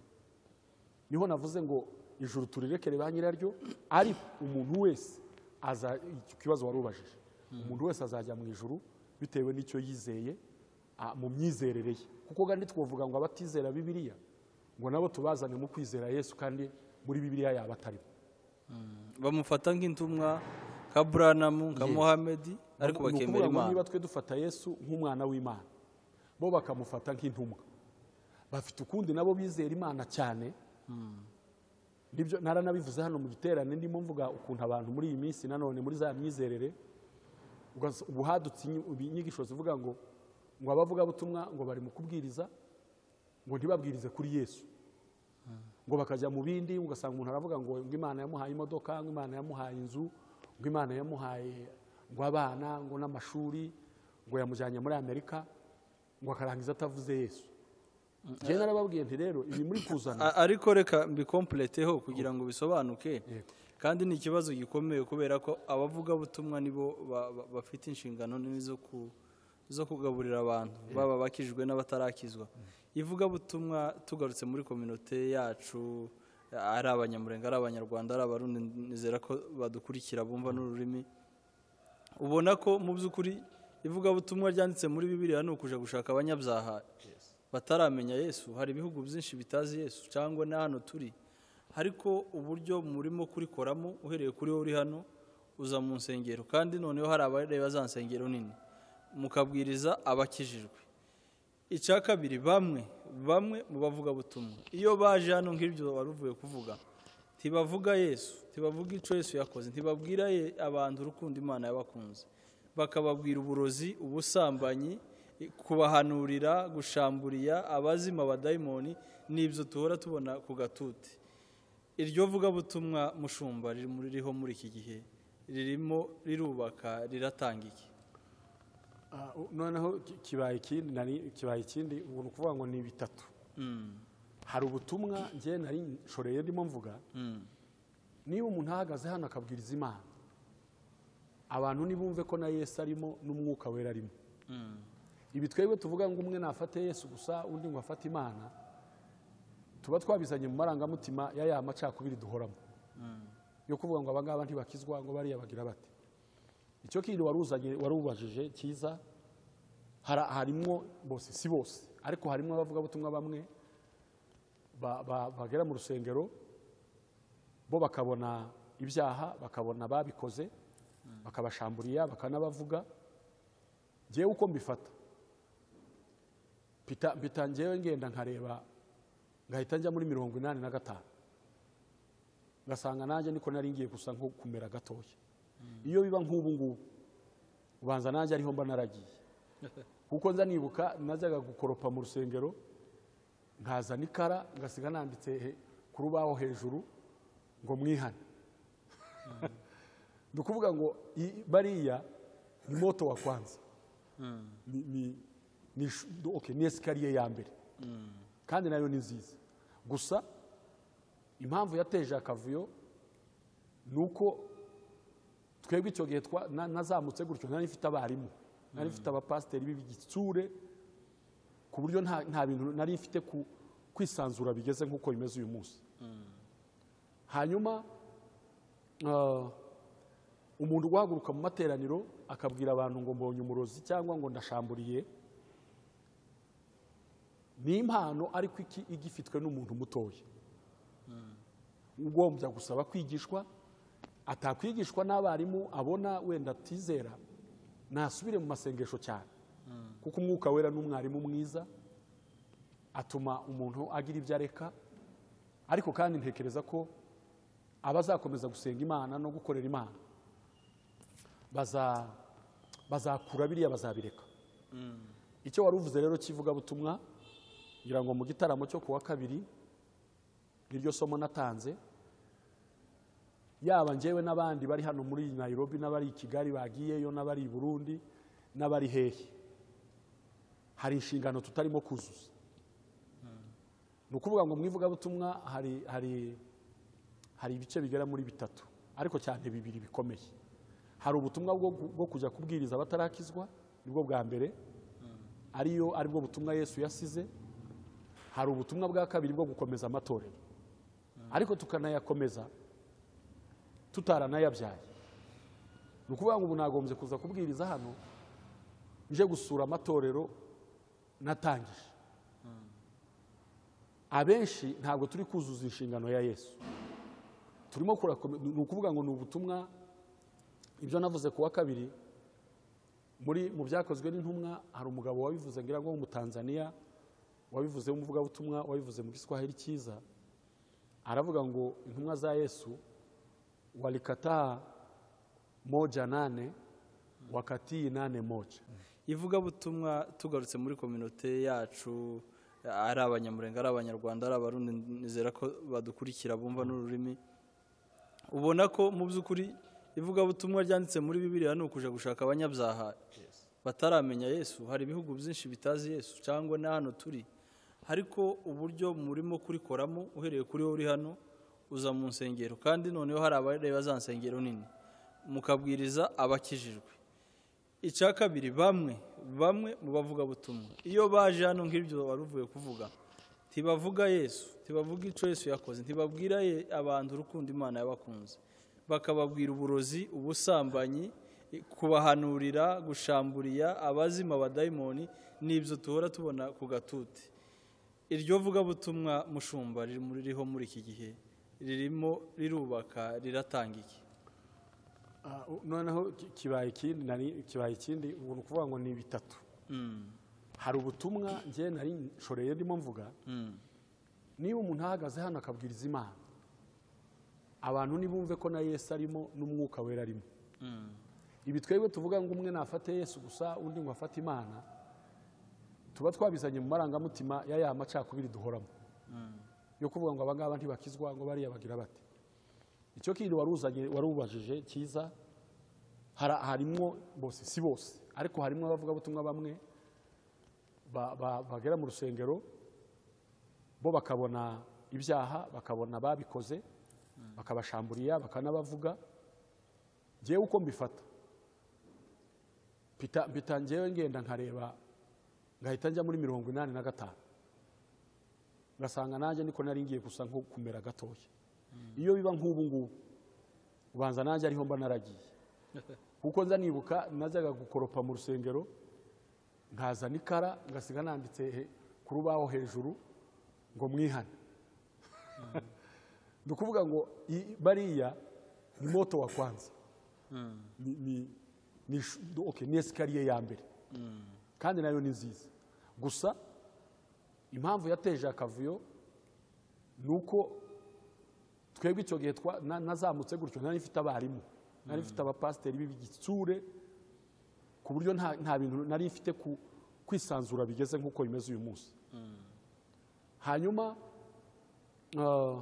[SPEAKER 2] niho navuze ngo ijuru turirekere ba nyiraryo ariko umuntu wese aza icyo kibazo wari ubajije umuntu wese azajya mu ijuru bitewe n'icyo yizeye a- mu myizerere ye kuko kandi twavuga ngo abatizera bibiliya ngo nabo tubazane mu kwizera yesu kandi muri bibiliya yaba atarimo
[SPEAKER 1] bamufata nk'intumwa nka buranamu nka
[SPEAKER 2] Yes.
[SPEAKER 1] muhammed ariko
[SPEAKER 2] Ni ukuvuga
[SPEAKER 1] bakemera
[SPEAKER 2] ngo
[SPEAKER 1] imana
[SPEAKER 2] niba twe dufata yesu nk'umwana w'imana bo bakamufata nk'intumwa bafite ukundi nabo bizera imana cyane nibyo naranabivuze hano mu giterane ndimo mvuga ukuntu abantu muri iyi minsi nanone muri za myizerere ugas- ubu hadutse inyi- ubu inyigisho zivuga ngo ngo abavugabutumwa ngo bari mu kubwiriza ngo ntibabwirize kuri yesu ngo bakajya mu bindi ugasanga umuntu aravuga ngo ngo imana yamuhaye imodoka ngo imana yamuhaye inzu ngo imana yamuhaye ngo abana ngo n'amashuri ngo yamujyanye muri amerika ngo akarangiza atavuze yesu njyewe narababwiye nti rero ibi muri kuzana
[SPEAKER 1] A- ariko reka mbikompleteho kugira ngo bisobanuke
[SPEAKER 2] Yego.
[SPEAKER 1] kandi ni ikibazo gikomeye kubera ko abavugabutumwa nibo ba- ba- bafite inshingano nini zo ku- zo kugaburira abantu baba bakijwe n'abatarakizwa ivugabutumwa tugarutse muri kominote yacu ari abanyamurenga ari abanyarwanda ari abarundi nizera ko badukurikira bumva n'ururimi ubona ko mu by'ukuri ivugabutumwa ryanditse muri bibiliya ni ukuja gushaka abanyabyaha bataramenya yesu hari ibihugu byinshi bitazi yesu cyangwa na hano turi ariko uburyo murimo kurikoramo uhereye kuri wowe uri hano uza mu nsengero kandi noneho hari abareba za nsengero nini mukabwiriza abakijijwe icya kabiri bamwe bamwe mu bavugabutumwa iyo baje hano nk'ibyo wari uvuye kuvuga ntibavuga yesu ntibavuga icyo yesu yakoze ntibabwira ye- abantu urukundo imana yabakunze bakababwira uburozi ubusambanyi kubahanurira gushamburiya abazima abadayimoni n'ibyo duhora tubona ku gatuti iryo vugabutumwa mushumba ririmo ririho muri iki gihe ririmo rirubaka riratanga iki
[SPEAKER 2] Ah, u- noneho ki- kibaye ikindi nari- kibaye ikindi ubu ni ukuvuga ngo ni bitatu
[SPEAKER 1] Mm,
[SPEAKER 2] hari ubutumwa njye nari nshoreye ndimo mvuga
[SPEAKER 1] mm,
[SPEAKER 2] niba umuntu ahagaze hano akabwiriza imana abantu ntibumve ko na yesu arimo n'umwuka wera arimo
[SPEAKER 1] mm.
[SPEAKER 2] ibi twebwe tuvuga ngo umwe nafate yesu gusa undi ngo afate imana tuba twabizanye mu marangamutima ya ya macakubiri duhoramo yo kuvuga ngo abangaba ntibakizwa ngo bariya bagira bate icyo kindi wari uzanye- wari ubajije cyiza hara- harimwo bose si bose ariko harimo abavugabutumwa bamwe ba- ba- bagera mu rusengero bo bakabona ibyaha bakabona babikoze bakabashamburiya bakanabavuga ngewe uko mbifata Mpita- mpita ngewe ngenda nkareba ngahita njya muri mirongo inani na gatanu ngasanga nanjye niko nari ngiye gusa nko kumera gatoya iyo biba nk'ubu ngubu ubanza nanjye ariho mba naragiye kuko nza nibuka najyaga gukoropa mu rusengero nkaza n'ikara ngasiga nanditse he- ku rubaho hejuru ngo mwihane ni ukuvuga ngo i- bariya ni moto wa kwanza ni- ni- ni shu- okay, ni esikariye ya mbere kandi nayo ni nziza gusa impamvu yateje akavuyo ni uko twebwe icyo gihe twa- na- nazamutse gutyo nari mfite abarimu nari mfite abapasiteri b'igitsure ku buryo nta nta bintu nari mfite ku- kwisanzura bigeze nk'uko bimeze uyu munsi hanyuma ah, umuntu uguhaguruka mu materaniro akabwira abantu ngo mbonye umurozi cyangwa ngo ndashamburiye ni impano ariko iki- igifitwe n'umuntu mutoya ugombya gusaba kwigishwa atakwigishwa n'abarimu abona wenda atizera nasubire mu masengesho cyane kuko umwuka wera n'umwarimu mwiza atuma umuntu agira ibyo areka ariko kandi ntekereza ko abazakomeza gusenga imana no gukorera imana baza- bazakura biriya bazabireka icyo wari uvuze rero cy'ivugabutumwa ngira ngo mu gitaramo cyo ku wa kabiri niryo somo natanze yaba njyewe n'abandi bari hano muri Nairobi n'abari i Kigali bagiyeyo n'abari i Burundi n'abari hehe hari inshingano tutarimo kuzuza ni ukuvuga ngo mu ivugabutumwa hari hari hari ibice bigera muri bitatu ariko cyane bibiri bikomeye hari ubutumwa bwo bwo kujya kubwiriza abatarakizwa nibwo bwa mbere ariyo aribwo butumwa Yesu yasize hari ubutumwa bwa kabiri bwo gukomeza amatorero ariko tukanayakomeza tutaranayabyaye ni ukuvuga ngo ubu nagombye kuza kubwiriza hano nje gusura amatorero natangije abenshi ntabwo turi kuzuza inshingano ya yesu turimo kurakome- ni ni ukuvuga ngo ni ubutumwa ibyo navuze ku wa kabiri muri mu byakozwe n'intumwa hari umugabo wabivuze ngira ngo w'umutanzaniya wabivuze w'umuvugabutumwa wabivuze mu giswahili cyiza aravuga ngo intumwa za yesu walikataa moja nane wakatii nane moja
[SPEAKER 1] ivugabutumwa tugarutse muri kominote yacu ari abanyamurenga ari abanyarwanda ari abarundi nizera ko badukurikira bumva n'ururimi ubona ko mu by'ukuri ivugabutumwa ryanditse muri bibiriya ni ukuja gushaka abanyabyaha bataramenya yesu hari ibihugu byinshi bitazi yesu cyangwa na hano turi ariko uburyo murimo kurikoramo uhereye kuri wowe uri hano uza mu nsengero kandi noneho hari abareba za nsengero nini mukabwiriza abakijijwe icya kabiri bamwe bamwe mu bavugabutumwa iyo baje hano nk'ibyo wari uvuye kuvuga ntibavuga yesu ntibavuga icyo yesu yakoze ntibabwira ye- abantu urukundo imana yabakunze bakababwira uburozi ubusambanyi i- kubahanurira gushamburiya abazima abadayimoni ni ibyo duhora tubona ku gatuti iryo vugabutumwa mushumba ririmo- ririho muri iki gihe ririmo rirubaka riratanga iki
[SPEAKER 2] Ah, u- noneho ki- kibaye ikindi nari- kibaye ikindi ubu ni ukuvuga ngo ni bitatu
[SPEAKER 1] Mm,
[SPEAKER 2] hari ubutumwa njye nari nshoreye ndimo mvuga
[SPEAKER 1] mm,
[SPEAKER 2] niba umuntu ahagaze hano akabwiriza imana abantu ntibumve ko na yesu arimo n'umwuka wera arimo
[SPEAKER 1] mm.
[SPEAKER 2] ibi twebwe tuvuga ngo umwe nafate yesu gusa undi ngo afate imana tuba twabizanye mu marangamutima ya ya macakubiri duhoramo yo kuvuga ngo abangaba ntibakizwa ngo bariya bagira bate icyo kindi wari uzanye- wari ubajije cyiza hara- harimwo bose si bose ariko harimwo abavugabutumwa bamwe ba- ba- bagera mu rusengero bo bakabona ibyaha bakabona babikoze bakabashamburiya bakanabavuga ngewe uko mbifata mpita- mpita ngewe ngenda nkareba ngahita njya muri mirongo inani na gatanu ngasanga nanjye niko nari ngiye gusa nko kumera gatoya iyo biba nk'ubu ngubu ubanza nanjye ariho mba naragiye kuko nza nibuka najyaga gukoropa mu rusengero nkaza n'ikara ngasiga nanditse he- ku rubaho hejuru ngo mwihane ni ukuvuga ngo i- bariya ni moto wa kwanza ni- ni- ni shu- okay, ni esikariye ya mbere kandi nayo ni nziza gusa impamvu yateje akavuyo ni uko twebwe icyo gihe twa- na- nazamutse gutyo nari mfite abarimu nari mfite abapasiteri b'igitsure ku buryo nta nta bintu nari mfite ku- kwisanzura bigeze nk'uko bimeze uyu munsi hanyuma ah,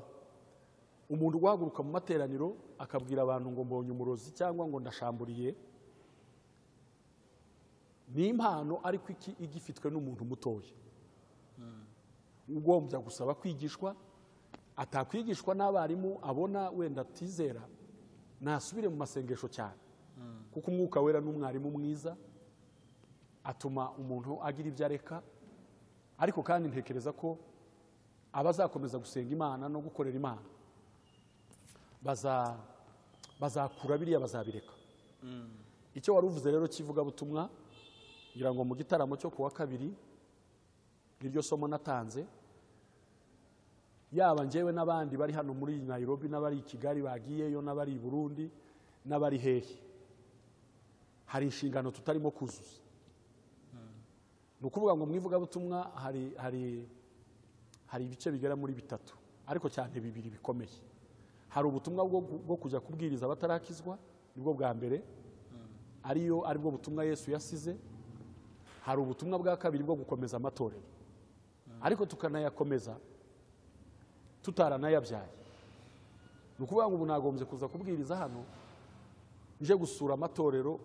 [SPEAKER 2] umuntu uguhaguruka mu materaniro akabwira abantu ngo mbonye umurozi cyangwa ngo ndashamburiye ni impano ariko iki- igifitwe n'umuntu mutoya ugombya gusaba kwigishwa atakwigishwa n'abarimu abona wenda atizera ntasubire mu masengesho cyane kuko umwuka wera n'umwarimu mwiza atuma umuntu agira ibyo areka ariko kandi ntekereza ko abazakomeza gusenga imana no gukorera imana baza- bazakura biriya bazabireka icyo wari uvuze rero cy'ivugabutumwa ngira ngo mu gitaramo cyo ku wa kabiri niryo somo natanze yaba njyewe n'abandi bari hano muri Nairobi n'abari i Kigali bagiyeyo n'abari i Burundi n'abari hehe hari inshingano tutarimo kuzuza ni ukuvuga ngo mu ivugabutumwa hari hari hari ibice bigera muri bitatu ariko cyane bibiri bikomeye hari ubutumwa bwo bwo kujya kubwiriza abatarakizwa nibwo bwa mbere ariyo aribwo butumwa yesu yasize hari ubutumwa bwa kabiri bwo gukomeza amatorero ariko tukanayakomeza tutaranayabyaye ni ukuvuga ngo ubu nagombye kuza kubwiriza hano nje gusura amatorero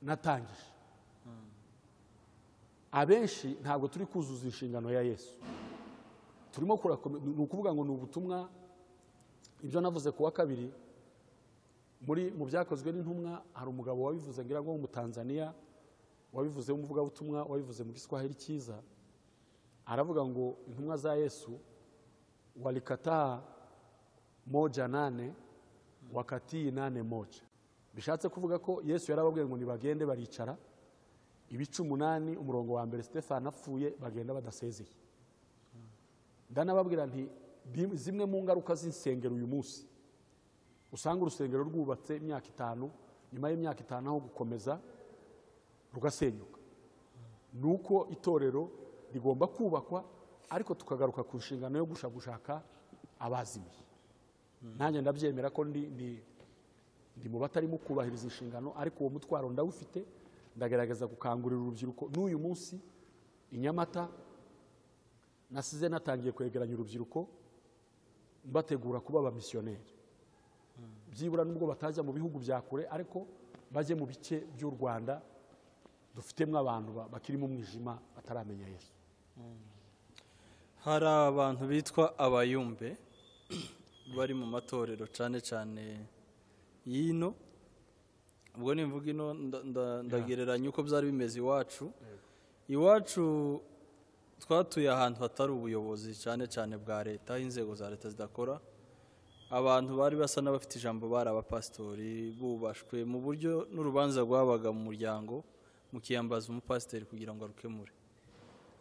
[SPEAKER 2] natangije abenshi ntabwo turi kuzuza inshingano ya yesu turimo kurakome- ni ukuvuga ngo ni ubutumwa ibyo navuze ku wa kabiri muri mu byakozwe n'intumwa hari umugabo wabivuze ngira ngo w'umutanzaniya wabivuze w'umuvugabutumwa wabivuze mu giswahili cyiza aravuga ngo intumwa za yesu walikataa moja nane wakatii nane moja bishatse kuvuga ko yesu yarababwiye ngo nibagende baricara ibice umunani umurongo wa mbere stefano apfuye bagenda badasezeye ndanababwira nti bim- zimwe mu ngaruka z'insengero uyu munsi usanga urusengero rwubatse imyaka itanu nyuma y'imyaka itanu aho gukomeza rugasenyuka ni uko itorero rigomba kubakwa ariko tukagaruka ku nshingano yo gushaka gushaka abazimiye nanjye ndabyemera ko ndi ndi- ndi mu batarimo kubahiriza inshingano ariko uwo mutwaro ndawufite ndagerageza gukangurira urubyiruko n'uyu munsi i Nyamata nasize natangiye kwegeranya urubyiruko mbategura kuba abamisiyoneri byibura nubwo batajya mu bihugu bya kure ariko bajye mu bice by'u rwanda dufitemo abantu ba- bakiri mu mwijima bataramenya yesu
[SPEAKER 1] hari abantu bitwa abayumbe bari mu matorero cyane cyane y'ino ubwo ni mvuga ino nda- nda- ndagereranya uko byari bimeze iwacu iwacu twatuye ahantu hatari ubuyobozi cyane cyane bwa leta aho inzego za leta zidakora abantu bari basa n'abafite ijambo bari abapasitori bubashwe mu buryo n'urubanza rwabaga mu muryango mukiyambaza umupasiteri kugira ngo arukemure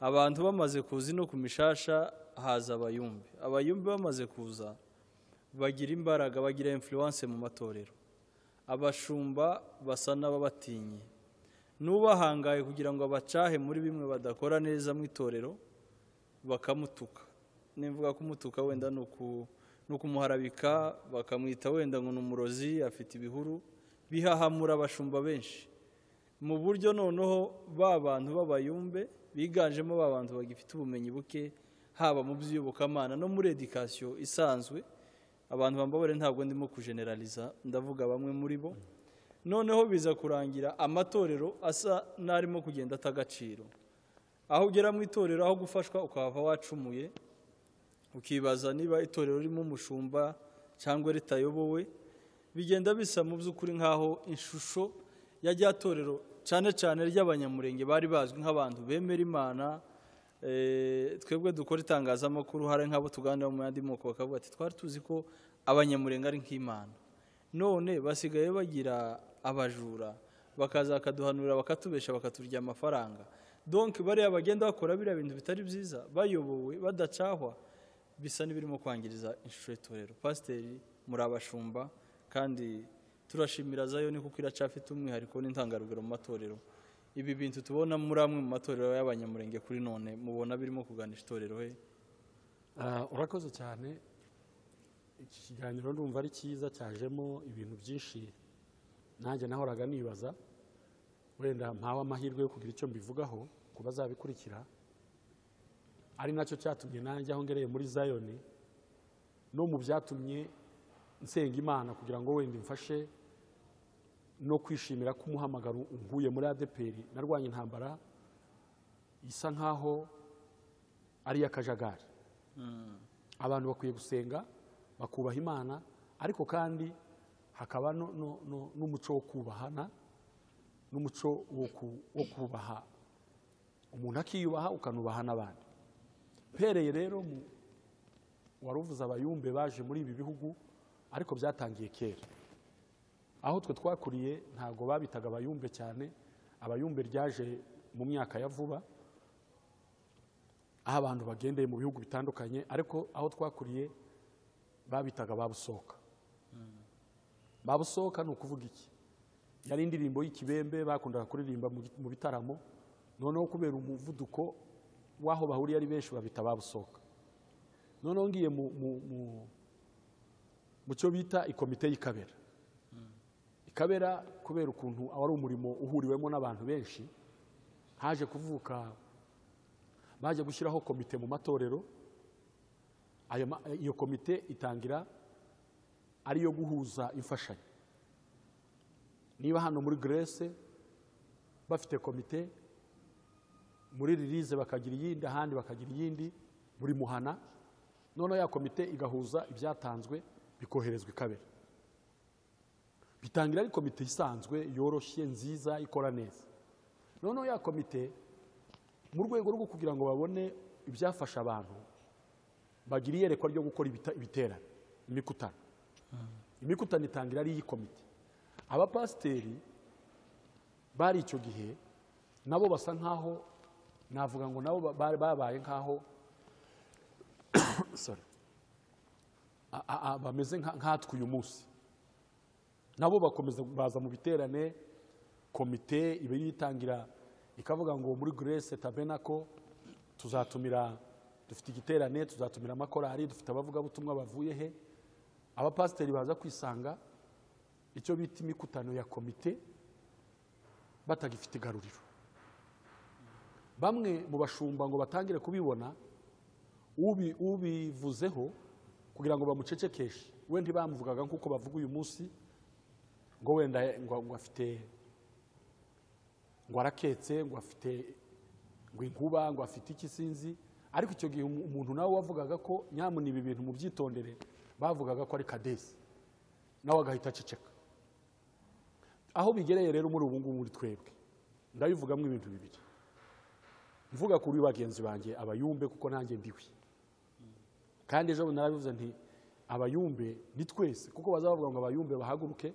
[SPEAKER 1] abantu bamaze kuza ino ku mishasha haza abayumbi abayumbi bamaze kuza bagira imbaraga bagira influence mu matorero abashumba basa n'ababatinye n'ubahangaye kugira ngo abacahe muri bimwe badakora neza mu itorero bakamutuka nimvuga kumutuka wenda ni uku- ni ukumuharabika bakamwita wenda ngo ni umurozi afite ibihuru bihahamura abashumba benshi mu buryo noneho ba bantu b'abayumbe biganjemo ba bantu bagifite ubumenyi buke haba mu by'iyobokamana no muri edikasiyo isanzwe abantu bambabare ntabwo ndimo kujeneraliza ndavuga bamwe muri bo noneho biza kurangira amatorero asa n'arimo kugenda ata agaciro aho ugera mu itorero aho gufashwa ukahava wacumuye ukibaza niba itorero ririmo umushumba cyangwa ritayobowe bigenda bisa mu by'ukuri nk'aho ishusho ya rya torero cyane cyane ry'abanyamurenge bari bazwi nk'abantu bemera imana eh, twebwe dukora itangazamakuru hari nk'abo tuganira mu yandi moko bakavuga ati twari tuzi ko abanyamurenge ari nk'imana none basigaye bagira abajura bakaza bakaduhanurira bakatubesha bakaturya amafaranga donke bariya bagenda bakora biriya bintu bitari byiza bayobowe badacahwa bisa n'ibirimo kwangiriza inshuro y'itorero pasiteri muri abashumba kandi turashimira zayo ni kuko iracyafite umwihariko n'intangarugero mu matorero ibi bintu tubona muri amwe mu matorero y'abanyamurenge kuri none mubona birimo kuganisha itorero he
[SPEAKER 2] Ah, urakoze cyane iki kiganiro ndumva ari cyiza cyajemo ibintu byinshi nanjye nahoraga nibaza wenda mpawe amahirwe yo kugira icyo mbivugaho ku bazabikurikira ari nacyo cyatumye nanjye aho ngereye muri zayoni no mu byatumye nsenga imana kugira ngo wenda imfashe no kwishimira ko umuhamagaro unkuye muri adeperi narwanya intambara isa nkaho ari iy'akajagari abantu bakwiye gusenga bakubaha imana ariko kandi hakaba no- no- no- n'umuco wo kubahana n'umuco wo ku- wo kubaha umuntu akiyubaha ukanubaha n'abandi mpereye rero mu waruvuze abayumbe baje muri ibi bihugu ariko byatangiye kera aho twe twakuriye ntabwo babitaga abayumbe cyane abayumbe ryaje mu myaka ya vuba aho abantu bagendeye mu bihugu bitandukanye ariko aho twakuriye babitaga babusohoka babusohoka ni ukuvuga iki yari indirimbo y'ikibembe bakundaga kuririmba mu- mu bitaramo noneho kubera umuvuduko w'aho bahuriye ari benshi babita babusohoka noneho ngiye mu- mu- mu- mu cyo bita ikomite y'ikabera ikabera kubera ukuntu wari umurimo uhuriwemo n'abantu benshi haje kuvuka baje gushyiraho komite mu matorero ayo ma- iyo komite itangira ari iyo guhuza imfashanyo niba hano muri Grèce bafite komite muri ririze bakagira iyindi ahandi bakagira iyindi buri muhana noneho ya komite igahuza ibyatanzwe bikoherezwa ikabera bitangira ari komite isanzwe yoroshye nziza ikora neza noneho ya komite mu rwego rwo kugira ngo babone ibyafasha abantu bagira iyerekwa ryo gukora ibita- ibiterane imikutano imikutano itangira ari iy'ikomite abapasiteri bari icyo gihe nabo basa nkaho navuga ngo nabo ba- ba- babaye nkaho Sorry. A- a- a- bameze nka- nkatwe uyu munsi nabo bakomeza baza mu biterane komite iba yitangira ikavuga ngo muri Grace tabenako tuzatumira dufite igiterane tuzatumira amakorari dufite abavugabutumwa bavuye he abapasiteri baza kwisanga icyo bita imikutano ya komite batagifite igaruriro bamwe mu bashumba ngo batangire kubibona ubi- ubivuzeho kugira ngo bamucecekeshe we ntibamuvugaga nk'uko bavuga uyu munsi ngo wenda ngo ngo afite ngo araketse ngo afite ngo inkuba ngo afite iki sinzi ariko icyo gihe umu- umuntu nawe wavugaga ko nyamuna ibi bintu mu byitondere bavugaga ko ari kadesi nawe agahita aceceka aho bigereye rero muri ubu ngubu muri twebwe ndabivugamo ibintu bibiri mvuga kuri bagenzi banjye abayumbe kuko nanjye mbiwi kandi ejo bundi narabivuze nti abayumbe ni twese kuko bazavuga ngo abayumbe bahaguruke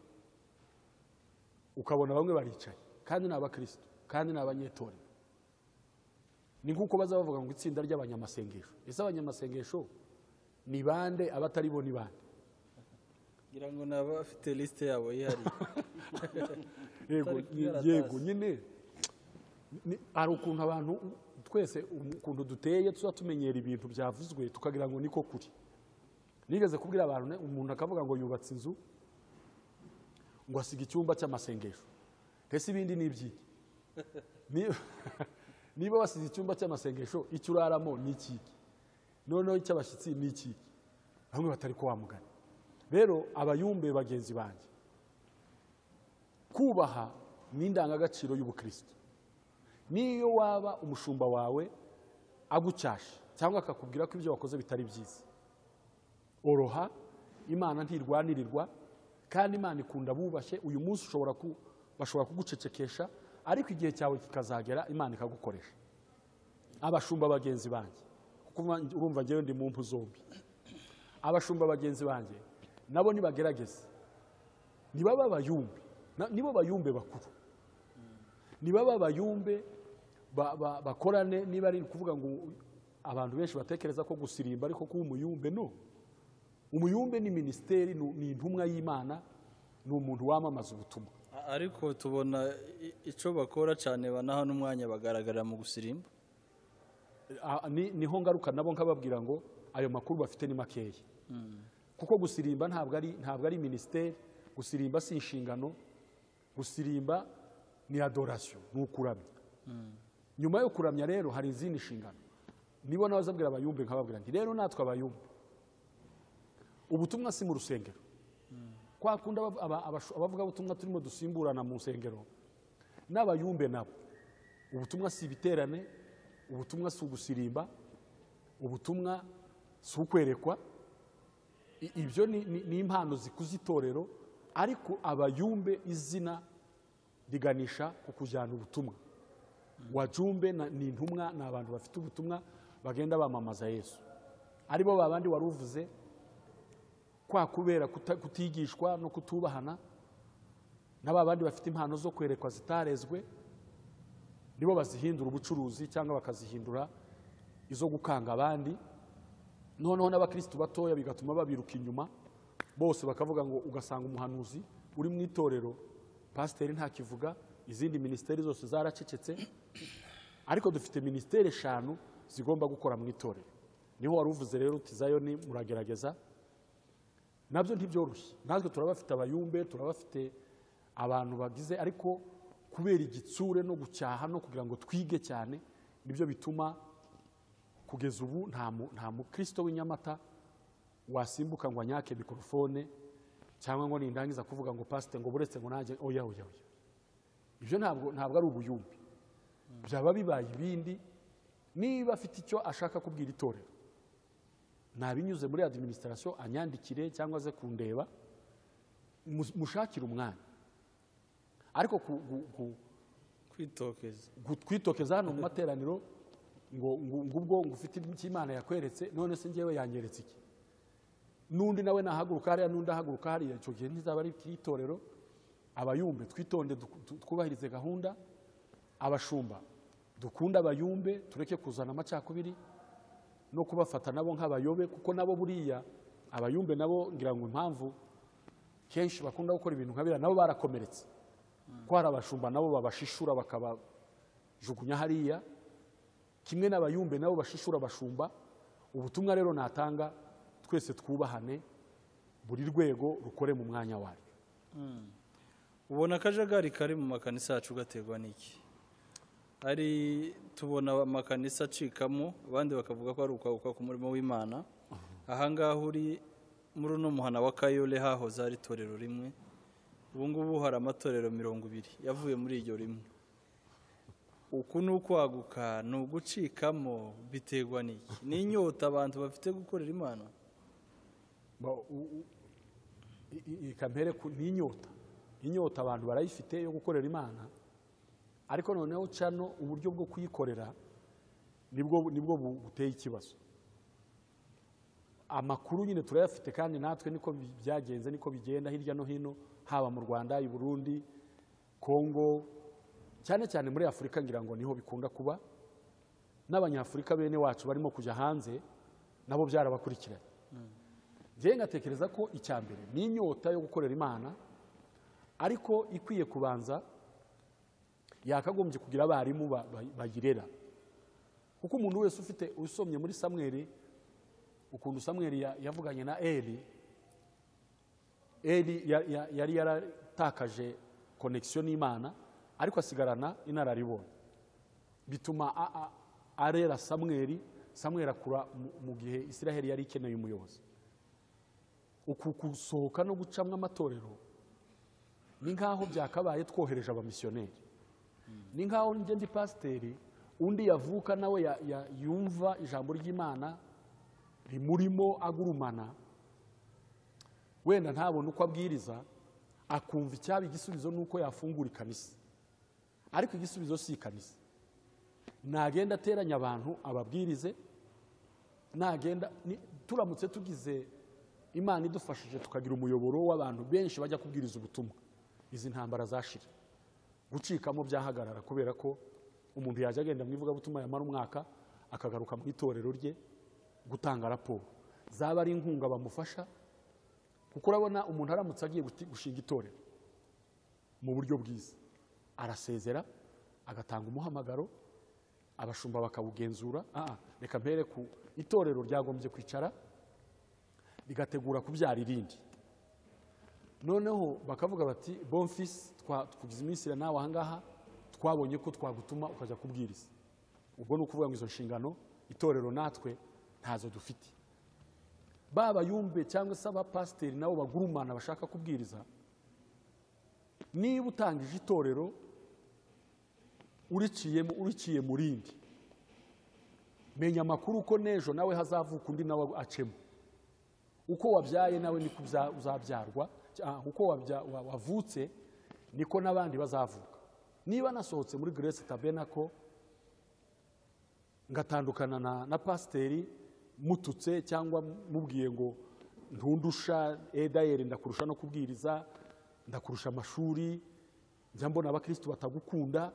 [SPEAKER 2] ukabona bamwe baricaye kandi ni abakristo kandi ni abanyetorero ni nk'uko baza bavuga ngo itsinda ry'abanyamasengesho ese abanyamasengesho ni bande abatari bo ni bande
[SPEAKER 1] ngira ngo ni abafite lisite yabo yihariye
[SPEAKER 2] yego
[SPEAKER 1] Utari kuyaratasi.
[SPEAKER 2] yego nyine Ni- hari ukuntu abantu u- twese um- ukuntu duteye tuba tumenyera ibintu byavuzwe tukagira ngo niko kuri nigeze kubwira abantu ne, umuntu akavuga ngo yubatse inzu ngo asiga icyumba cy'amasengesho ese ibindi ni ibyiki Ni- niba wasize icyumba cy'amasengesho icyo uraramo ni ikiki noneho icy'abashyitsi ni ikiki bamwe batari ko wamugana rero abayumbe bagenzi banjye kubaha ni indangagaciro y'ubukristo niyo waba umushumba wawe agucyasha cyangwa akakubwira ko ibyo wakoze bitari byiza oroha imana ntirwanirirwa kandi imana ikunda bubashye uyu munsi ushobora ku- bashobora kugucecekesha ariko igihe cyawe kikazagera imana ikagukoresha abashumba bagenzi banjye kuko urumva- urumva ngewe ndi mu mpu zombi abashumba bagenzi banjye nabo nibagerageze nibaba abayumbe na- nibo bayumbe bakuru nibaba abayumbe ba- ba- bakorane niba ari ukuvuga ngo abantu benshi batekereza ko gusirimba ariko kuba umuyumbe no umuyumbe ni minisiteri ni ni intumwa y'imana ni umuntu wamamaza ubutumwa
[SPEAKER 1] A- ariko tubona i- icyo bakora cyane banaha n'umwanya bagaragarira mu gusirimba
[SPEAKER 2] Ah, ni- niho ngaruka nabo nkababwira ngo ayo makuru bafite ni makeya kuko gusirimba ntabwo ari ntabwo ari minisiteri gusirimba si inshingano gusirimba ni adorasiyo ni ukuramya nyuma yo kuramya rero hari izindi nshingano nibo nabazabwira abayumbe nkababwira nti rero natwe abayumbe ubutumwa si mu rusengero kwa kundi aba- aba- abashu- abavugabutumwa turimo dusimburana mu nsengero n'abayumbe nabo ubutumwa si ibiterane ubutumwa si ugusirimba ubutumwa si ukwerekwa I- ibyo ni- ni ni impano zikuza itorero ariko abayumbe izina riganisha ku kujyana ubutumwa wajumbe na- ni intumwa ni abantu bafite ubutumwa bagenda bamamaza yesu aribo babandi wari uvuze kwa kubera kuta- kutigishwa no kutubahana n'aba bandi bafite impano zo kwerekwa zitarezwe nibo bazihindura ubucuruzi cyangwa bakazihindura izo gukanga abandi noneho n'abakirisitu batoya bigatuma babiruka inyuma bose bakavuga ngo ugasanga umuhanuzi uri mu itorero pasiteri ntakivuga izindi minisiteri zose zaracecetse ariko dufite minisiteri eshanu zigomba gukora mu itorero niho wari uvuze rero uti zayoni muragerageza nabyo ntibyoroshye natwe turabafite abayumbe turabafite abantu bagize ariko kubera igitsure no gucyaha no kugira ngo twige cyane nibyo bituma kugeza ubu nta mu- nta mukristo w'inyamata wasimbuka ngo anyake mikorofone cyangwa ngo nindangiza kuvuga ngo pasite ngo buretse ngo nanjye oya oya oya ibyo ntabwo ntabwo ari ubuyumbi byaba bibaye ibindi niba afite icyo ashaka kubwira itorero nabinyuze muri administration anyandikire cyangwa ze kundeba mu- mushakire umwanya ariko ku- ku- ku-
[SPEAKER 1] kwitokeza
[SPEAKER 2] twitokeza hano mu materaniro ngo ngo ngubwo ngo ufite icyo imana yakweretse none se ngewe yanyeretse iki n'undi nawe nahaguruka hariya n'undi ahaguruka hariya icyo gihe ntizaba ari itorero abayumbe twitonde du- du- twubahirize gahunda abashumba dukunde abayumbe tureke kuzana amacakubiri no kubafata nabo nk'abayobe kuko nabo buriya abayumbe nabo ngira ngo impamvu kenshi bakunda gukora ibintu nka biriya nabo barakomeretse ko hari abashumba nabo babashishura bakabajugunya hariya kimwe n'abayumbe nabo bashishura abashumba ubutumwa rero natanga twese twubahane buri rwego rukore mu mwanya waryo
[SPEAKER 1] ubona akajagari kari mu makanisa yacu gaterwa n'iki ari tubona amakanisa acikamo abandi bakavuga ko ari ukwaguka ku murimo w'imana ahangaha uri muri uno muhana wa kayole hahoze ari itorero rimwe ubu ngubu hari amatorero mirongo ibiri yavuye muri iryo rimwe uku ni ukwaguka ni ugucikamo biterwa n'iki ni inyota abantu bafite gukorera imana
[SPEAKER 2] Ba- u- u- i- i- ikampere ku- ni inyota inyota abantu barayifite yo gukorera imana ariko noneho cano uburyo bwo kuyikorera nibwo nibwo bu- buteye ikibazo amakuru nyine turayafite kandi natwe niko bi- byagenze niko bigenda hirya no hino haba mu rwanda i burundi kongo cyane cyane muri afurika ngira ngo niho bikunda kuba n'abanyafurika bene wacu barimo kujya hanze nabo byarabakurikiranye njyewe ngatekereza ko icya mbere ni inyota yo gukorera imana ariko ikwiye kubanza yakagombye kugira abarimu ba- ba- bayirera kuko umuntu wese ufite usomye muri samweri ukuntu samweri ya- yavuganye na eri eri ya- ya- yari yaratakaje konekisiyo n'imana ariko asigarana inararibonye bituma a- a- arera samweri samweri akura mu- mu gihe isiraheli yari ikeneye umuyobozi uku gusohoka no gucamwa amatorero ni nk'aho byakabaye twohereje abamisiyoneri ni nk'aho njye ndi pasiteri undi yavuka nawe ya- ya- yumva ijambo ry'imana rimurimo agurumana wenda ntabone uko abwiriza akumva icyaba igisubizo ni uko yafungura ikanisa ariko igisubizo si ikanisa nagenda ateranya abantu ababwirize nagenda ni- turamutse tugize imana idufashije tukagira umuyoboro w'abantu benshi bajya kubwiriza ubutumwa izi ntambara zashira gucikamo byahagarara kubera ko umuntu yajya agenda mu ivugabutumwa yamara umwaka akagaruka mu itorero rye gutanga raporo zaba ari inkunga bamufasha kuko urabona umuntu aramutse agiye guti- gushinga itorero mu buryo bwiza arasezera agatanga umuhamagaro abashumba bakawugenzura ah, reka mpere ku itorero ryagombye kwicara rigategura kubyara irindi noneho bakavuga bati bonfisi twa- tukugize iminsi ya nawe ahangaha twabonye ko twagutuma ukajya kubwiriza ubwo ni ukuvuga ngo izo nshingano itorero natwe ntazo dufite baba yumve cyangwa se abapasiteri nabo bagurumana bashaka kubwiriza niba utangije itorero uriciye uriciye mu rindi menya amakuru ko n'ejo nawe hazavuka undi nawe acemo uko wabyaye nawe niko uza- uzabyarwa cya- uko wabya- wa- wavutse niko n'abandi bazavuka niba nasohotse muri grace tabernacle ngatandukana na, na pasiteri mututse cyangwa mubwiye ngo ntundusha edayeri ndakurusha no kubwiriza ndakurusha amashuri njya mbona abakristu batagukunda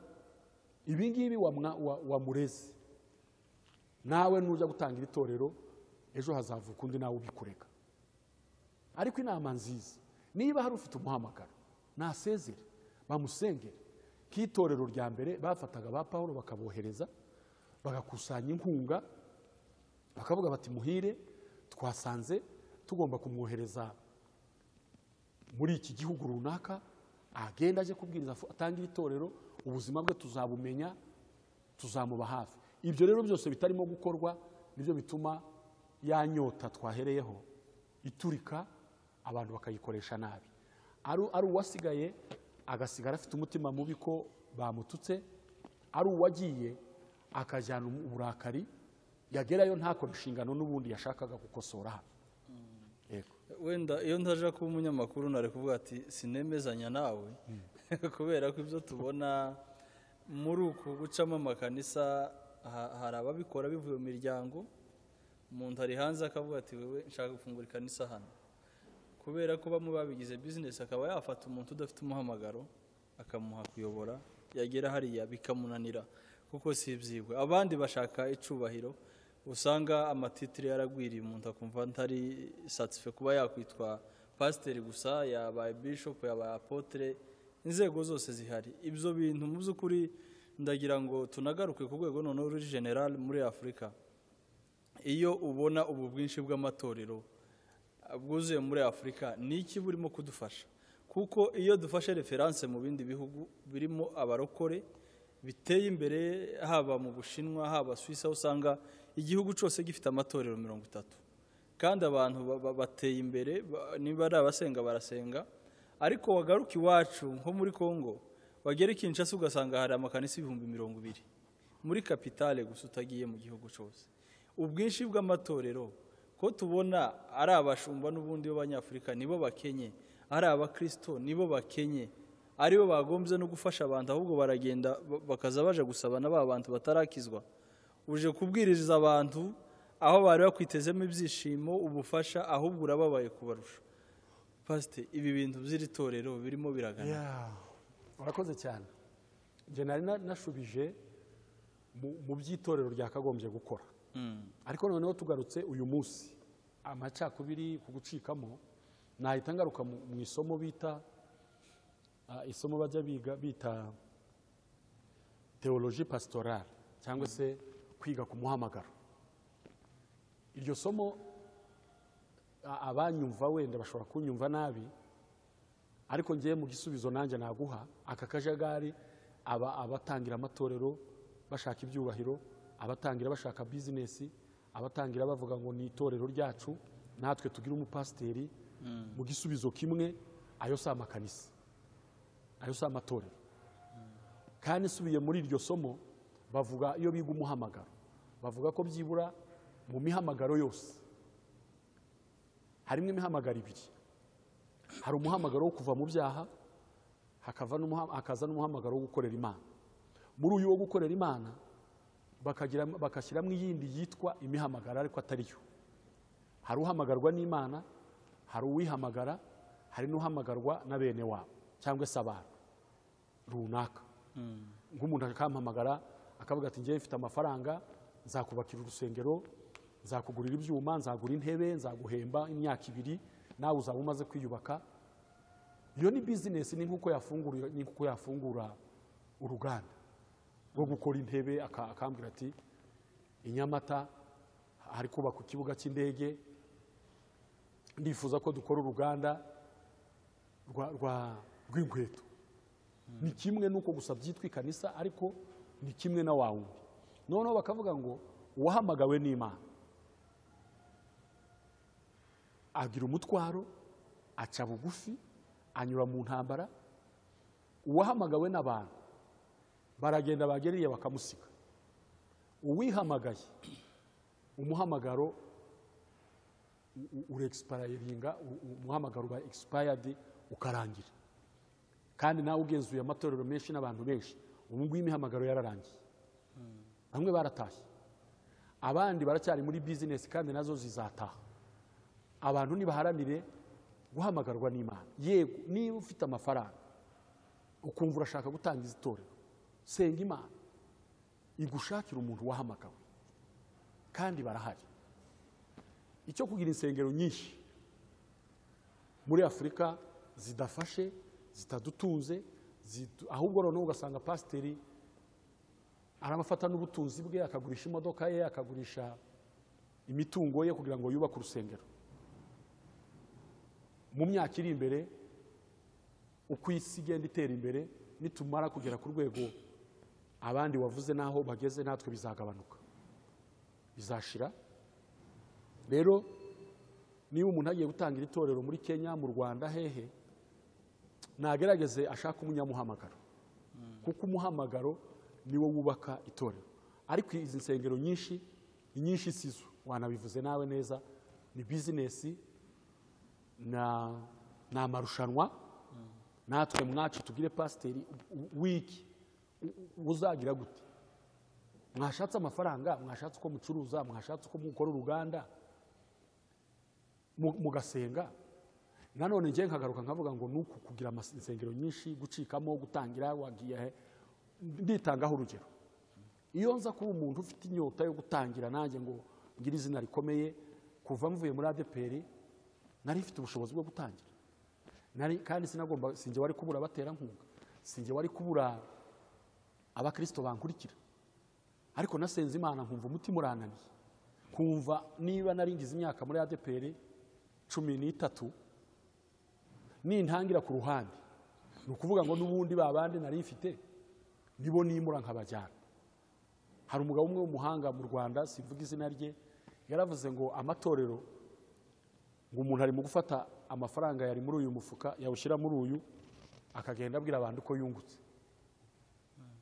[SPEAKER 2] ibi ngibi wamwa- wa- wamureze nawe nujya gutangira itorero ejo hazavuka undi nawe ubikureka ariko inama nziza niba hari ufite umuhamagaro nasezere bamusengere k'itorero rya mbere bafataga ba pawulo bakabohereza bagakusanya inkunga bakavuga bati muhire twasanze tugomba kumwohereza muri iki gihugu runaka agenda aje kubwiriza fu- atangire itorero ubuzima bwe tuzabumenya tuzamuba hafi ibyo rero byose bitarimo gukorwa nibyo bituma ya nyota twahereyeho iturika abantu bakayikoresha nabi ari ari uwasigaye agasigara afite umutima mubi ko bamututse ari uwagiye akajyana uburakari yagerayo ntakora inshingano n'ubundi yashakaga gukosora hano yego
[SPEAKER 1] wenda iyo ntaje kuba umunyamakuru nari kuvuga ati sinemezanya nawe kubera ko ibyo tubona muri uku gucamo amakanisa ha- hari ababikora bivuye mu miryango umuntu ari hanze akavuga ati wewe nshaka gufungura ikanisa hano kubera ko bamwe babigize bizinesi akaba yafata umuntu udafite umuhamagaro akamuha kuyobora yagera hariya bikamunanira kuko si ibyigwa abandi bashaka icyubahiro usanga amatitire yaragwiriye umuntu akumva ntari satife kuba yakwitwa pasiteri gusa yabaye bishopu yabaye apotere inzego zose zihari ibyo bintu mu by'ukuri ndagira ngo tunagaruke ku rwego noneho ruri general muri afurika iyo ubona ubu bwinshi bw'amatorero bwuzuye muri afurika ni iki burimo kudufasha kuko iyo dufashe referanse mu bindi bihugu birimo abarokore biteye imbere haba mu bushinwa haba suwisi aho usanga igihugu cyose gifite amatorero mirongo itatu kandi abantu ba- ba- bateye imbere ba- niba ari abasenga barasenga ariko wagaruka iwacu nko muri congo wagera i kinshasa ugasanga hari amakanisa ibihumbi mirongo ibiri muri kapitale gusa utagiye mu gihugu cyose ubwinshi bw'amatorero ko tubona ari abashumba n'ubundi b'abanyafurika nibo bakenye ari abakristo nibo bakenye aribo bagombye no gufasha abantu ahubwo baragenda ba- bakaza baje gusabana ba bantu batarakizwa uje kubwiriza abantu aho bari bakwitezemo ibyishimo ubufasha ahubwo urababaye kubarusha pasite ibi bintu by'iri torero birimo biragana
[SPEAKER 2] Yeah. urakoze cyane njye nari na- nashubije mu- mu by'itorero ryakagombye gukora
[SPEAKER 1] Mm.
[SPEAKER 2] ariko noneho tugarutse uyu munsi amacakubiri ku gucikamo nahita ngaruka mu mu isomo bita ah, isomo bajya biga bita teoloji pasitorale cyangwa se kwiga ku muhamagaro iryo somo a- abanyumva wenda bashobora kunyumva nabi ariko ngiye mu gisubizo nanjye naguha aka kajagari aba abatangira amatorero bashaka ibyubahiro abatangira bashaka bizinesi abatangira bavuga ngo ni itorero ryacu natwe tugire umupasiteri mu gisubizo kimwe ayo si amakanisa ayo si amatorero kandi nsubiye muri iryo somo bavuga iyo biga umuhamagaro bavuga ko byibura mu mihamagaro yose harimo imihamagaro ibiri hari umuhamagaro wo kuva mu byaha hakava n'umuha- hakaza n'umuhamagaro wo gukorera imana muri uyu wo gukorera imana bakagira- bagashyiramo iyindi yitwa imihamagaro ariko atari yo hari uhamagarwa n'imana hari uwihamagara hari n'uhamagarwa na bene wabo cyangwa se abantu runaka nk'umuntu akampamagara akavuga ati ngewe mfite amafaranga nzakubakira urusengero nzakugurira ibyuma nzagura intebe nzaguhemba imyaka ibiri nawe uzaba umaze kwiyubaka iyo ni bizinesi ni nk'uko yafungura ni nk'uko yafungura uruganda rwo gukora intebe aka- akambwira ati i nyamata hari kubakwa ikibuga cy'indege ndifuza ko dukora uruganda rwa- rwa- rw'inkweto ni kimwe nuko gusa byitwa ikanisa ariko ni kimwe na wa wundi noneho bakavuga ngo uwahamagawe n'imana agira umutwaro aca bugufi anyura mu ntambara uwahamagawe n'abantu baragenda bagera bakamusiga uwihamagaye umuhamagaro uregisipayiringa umuhamagaro uba egisipayadi ukarangira kandi nawe ugenzuye amatorero menshi n'abantu benshi ubu ngubu imihamagaro yararangiye bamwe baratashye abandi baracyari muri bizinesi kandi nazo zizataha abantu ntibaharanire guhamagarwa n'imana yego niba ufite amafaranga ukumva urashaka gutangiza itorero senga imana igushakira umuntu wahamagawe kandi barahari icyo kugira insengero nyinshi muri afurika zidafashe zitadutunze zitu- ahubwo noneho ugasanga pasiteri aramafata n'ubutunzi bwe akagurisha imodoka ye akagurisha imitungo ye kugira ngo yubake urusengero mu myaka iri imbere uko isi igenda itera imbere nitumara kugera ku rwego abandi wavuze n'aho bageze natwe bizagabanuka bizashira rero niba umuntu agiye gutangira itorero muri kenya mu rwanda hehe nagerageze ashaka umunyamuhamagaro kuko umuhamagaro niwo wubaka itorero ariko izi nsengero nyinshi ni nyinshi sizo wanabivuze nawe neza ni bizinesi na ni amarushanwa natwe mwacu tubwire pasiteri wiki uzagira gute mwashatse amafaranga mwashatse uko mucuruza mwashatse uko mukora uruganda mu- mugasenga nanone njye nkagaruka nkavuga ngo nuku kugira amas- insengero nyinshi gucikamo gutangira wagiye he nditangaho urugero iyo nza kuba umuntu ufite inyota yo gutangira nanjye ngo ngire izina rikomeye kuva mvuye muri adeperi nari mfite ubushobozi bwo gutangira nari kandi sinagomba sinjye wari kubura abaterankunga sinjye wari kubura abakristo bankurikira ariko nasenze imana nkumva umutima urananiye kumva niba naringize imyaka muri adeperi cumi n'itatu nintangira ku ruhande ni ukuvuga ngo n'ubundi ba bandi nari mfite nibo nimura nkabajyana hari umugabo umwe w'umuhanga mu rwanda simvuga izina rye yaravuze ngo amatorero ngo umuntu arimo gufata amafaranga yari muri uyu mufuka yawushyira muri uyu akagenda abwira abantu uko yungutse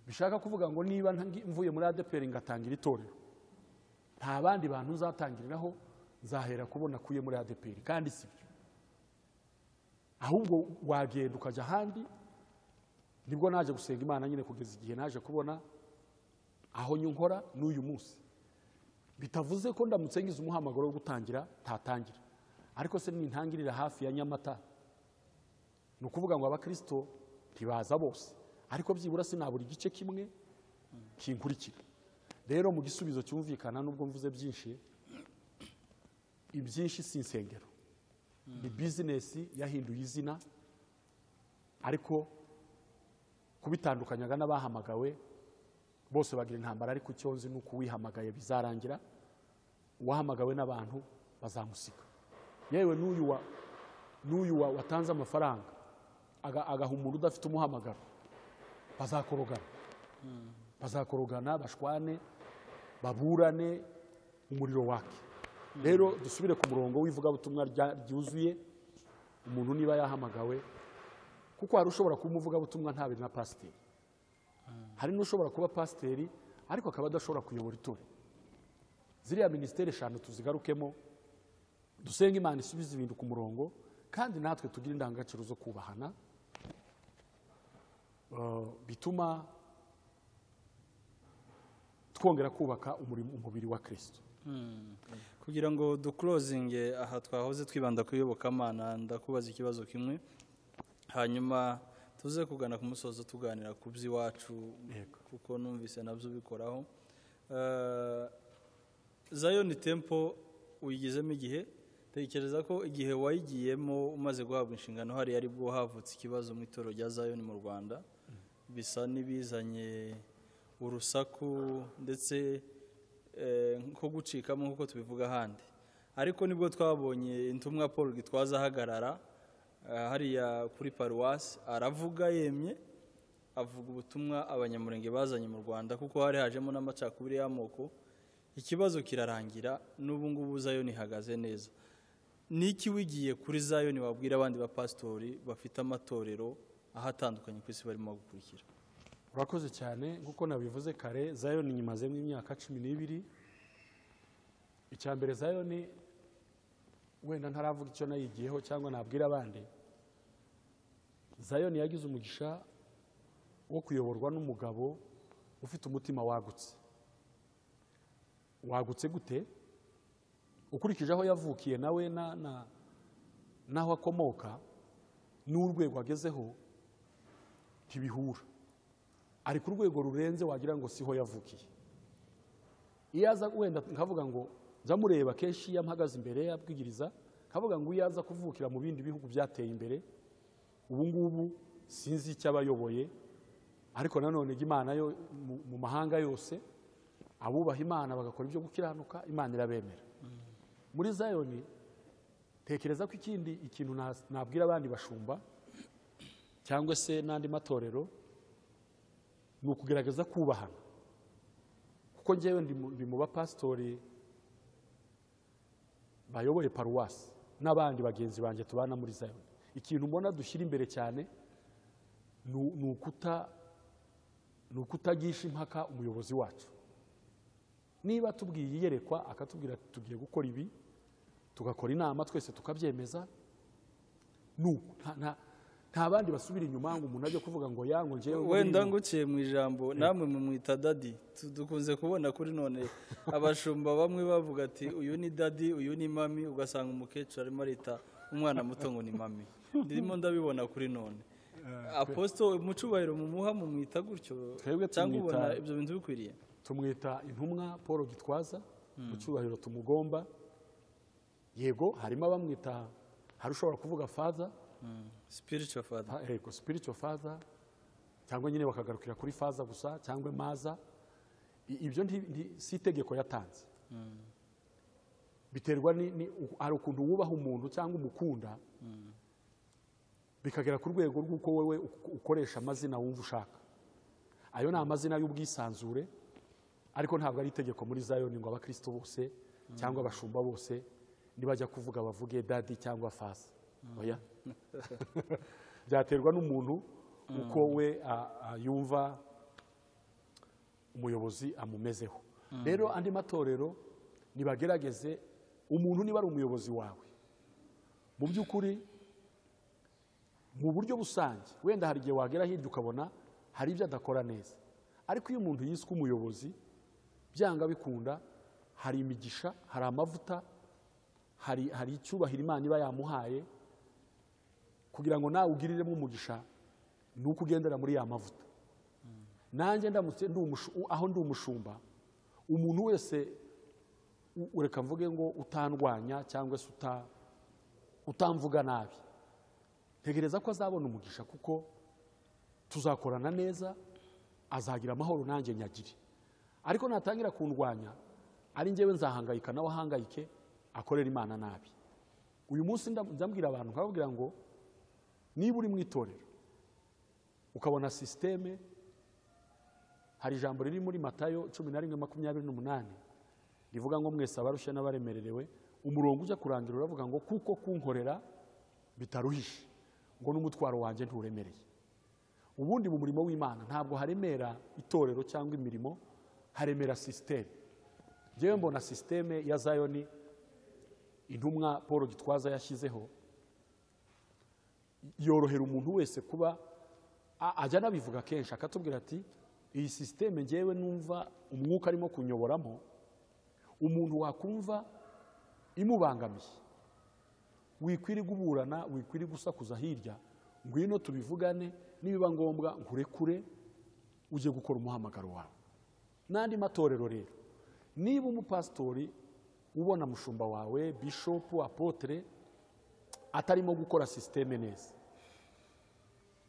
[SPEAKER 2] bishaka kuvuga ngo niba ntangi- mvuye muri adeperi ngatangira itorero nta bandi bantu nzatangiriraho nzahera kubona akuye muri adeperi kandi si byo ahubwo wagenda ukajya ahandi nibwo naje gusenga imana nyine kugeza igihe naje kubona aho nkora n'uyu munsi bitavuze ko ndamutse ngize umuhamagaro wo gutangira ntatangira ariko se nintangirira hafi ya nyamata ni ukuvuga ngo abakristo ntibaza bose ariko byibura sinabura igice kimwe kinkurikira rero mu gisubizo cyumvikana nubwo mvuze byinshi ibyinshi si insengero ni bizinesi yahinduye izina ariko kubitandukanyaga n'abahamagawe bose bagira intambara ariko icyo nzi ni uko uwihamagaye bizarangira uwahamagawe n'abantu bazamusiga yewe n'uyu wa- n'uyu wa- watanze amafaranga aga- agaha umuntu udafite umuhamagaro bazakorogana bazakorogana bashwane baburane umuriro wake rero dusubire ku murongo w'ivugabutumwa rya- ryuzuye umuntu niba yahamagawe kuko hari ushobora kuba umuvugabutumwa ntabiri na pasiteri hari n'ushobora kuba pasiteri ariko akaba adashobora kuyobora itorero ziriya minisiteri eshanu tuzigarukemo dusenga imana isubize ibintu ku murongo kandi natwe tugire indangagaciro zo kubahana eh, bituma twongera kubaka umurimo- umubiri wa kirisito
[SPEAKER 1] kugira ngo dukurozinge aha twahoze twibanda ku iyobokamana ndakubaza ikibazo kimwe hanyuma tuze kugana ku musozo tuganira ku by'iwacu
[SPEAKER 2] Yego.
[SPEAKER 1] kuko numvise nabyo ubikoraho Eh, zayoni tempo uyigezemo igihe tekereza ko igihe wayigiyemo umaze guhabwa inshingano hari ari bwo havutse ikibazo mu itorero rya zayoni mu rwanda bisa n'ibizanye urusaku ndetse eh, nko gucikamo nk'uko tubivuga ahandi ariko nibwo twabonye intumwa paul gitwaza ahagarara eh, hariya kuri paruwasi aravuga yemye avuga ubutumwa abanyamurenge bazanye mu rwanda kuko hari hajemo n'amacakubiri y'amoko ikibazo kirarangira n'ubu ngubu zayoni ihagaze neza n'iki wigiye kuri zayoni wabwira abandi bapasitori bafite amatorero ahatandukanye ku isi barimo gukurikira
[SPEAKER 2] urakoze cyane nk'uko nabivuze kare zayoni nyimazemo imyaka cumi n'ibiri icya mbere zayoni wenda ntaravuga icyo nayigiyeho cyangwa nabwira abandi zayoni yagize umugisha wo kuyoborwa n'umugabo ufite umutima wagutse wagutse gute ukurikije aho yavukiye nawe na- na- n'aho akomoka n'urwego agezeho ntibihura ari ku rwego rurenze wagira ngo siho yavukiye iyo aza wenda nkavuga ngo jya mureba kenshi iyo ampagaze imbere yabwigiriza nkavuga ngo iyo aza kuvukira mu bindi bihugu byateye imbere ubu ngubu sinzi icyo aba ayoboye ariko nanone jya imana yo mu- mu mahanga yose abubaha imana bagakora ibyo gukiranuka imana irabemera muri zayoni tekereza ko ikindi ikintu na- nabwira abandi bashumba cyangwa se n'andi matorero ni ukugerageza kubahana kuko njyewe ndi mu- ndi mu bapasitori bayoboye paruwasi n'abandi bagenzi banjye tubana muri zayoni ikintu mbona dushyira imbere cyane ni u- ni ukuta ni ukutagisha impaka umuyobozi wacu niba tubwiye iyerekwa akatubwira ati tugiye gukora ibi tugakora inama twese tukabyemeza ni uku Nta- nta- nta bandi basubira inyuma ngo umuntu ajye kuvuga ngo yango njyewe
[SPEAKER 1] wenda nguciye mu ijambo namwe mumwita dadi Tu- dukunze kubona kuri none abashumba bamwe bavuga ati uyu ni dadi uyu ni mami ugasanga umukecuru arimo arita umwana muto ngo ni mami ndimo ndabibona kuri none aposito umucubahiro mumuha mumwita gutyo
[SPEAKER 2] Twebwe
[SPEAKER 1] cyangwa
[SPEAKER 2] tumwita-
[SPEAKER 1] ubona ibyo bintu bikwiriye
[SPEAKER 2] tumwita intumwa paul gitwaza mu cyubahiro tumugomba yego harimo abamwita hari ushobora kuvuga faza
[SPEAKER 1] spiritual father
[SPEAKER 2] fa- yego spiritual faza cyangwa nyine bakagarukira kuri faza gusa cyangwa maza I- ibyo nti- nti- si itegeko yatanze biterwa ni- ni- u- hari ukuntu wubaha umuntu cyangwa umukunda bikagera ku rwego rw'uko wowe uk- ukoresha amazina wumva ushaka ayo ni amazina y'ubwisanzure ariko ntabwo ari itegeko muri zayoni ngo abakristo bose cyangwa abashumba bose nibajya kuvuga bavuge dadi cyangwa fasi oya byaterwa n'umuntu uko we a- a- yumva umuyobozi amumezeho rero andi matorero nibagerageze umuntu niba ari umuyobozi wawe mu by'ukuri mu buryo busange wenda hari igihe wagera hirya ukabona hari ibyo adakora neza ariko iyo umuntu yiswe umuyobozi byanga bikunda hari imigisha hari amavuta hari hari icyubahiro imana iba yamuhaye kugira ngo nawe ugiriremo umugisha ni uko ugendera muri ya mavuta nanjye ndamutse ndi umushu- u- aho ndi umushumba umuntu wese u- ureka mvuge ngo utandwanya cyangwa se uta- utamvuga nabi ntegereza ko azabona umugisha kuko tuzakorana neza azagira amahoro nanjye nyagire ariko natangira kundwanya ari njyewe nzahangayika nawe ahangayike akorera imana nabi uyu munsi nda- ndabwira abantu nkababwira ngo niba uri mu itorero ukabona sisiteme hari ijambo riri muri matayo cumi na rimwe makumyabiri n'umunani rivuga ngo mwese abarushya n'abaremererewe umurongo ujya kurangira uravuga ngo kuko kunkorera bitaruhije ngo n'umutwaro wanjye nturemereye ubundi mu murimo w'imana ntabwo haremera itorero cyangwa imirimo haremera sisiteme njyewe mbona sisiteme ya zayoni intumwa paul gitwaza yashyizeho yorohera umuntu wese kuba a- ajya anabivuga kenshi akatubwira ati iyi sisiteme ngewe numva umwuka arimo kunyoboramo umuntu wakumva imubangamiye wikwiri guburana wikwiri gusakuza hirya ngwino tubivugane nibiba ngombwa nkurekure ujye gukora umuhamagaro wawe n'andi matorero rero niba umupasitori ubona mushumba wawe bishopu apotere atarimo gukora sisiteme neza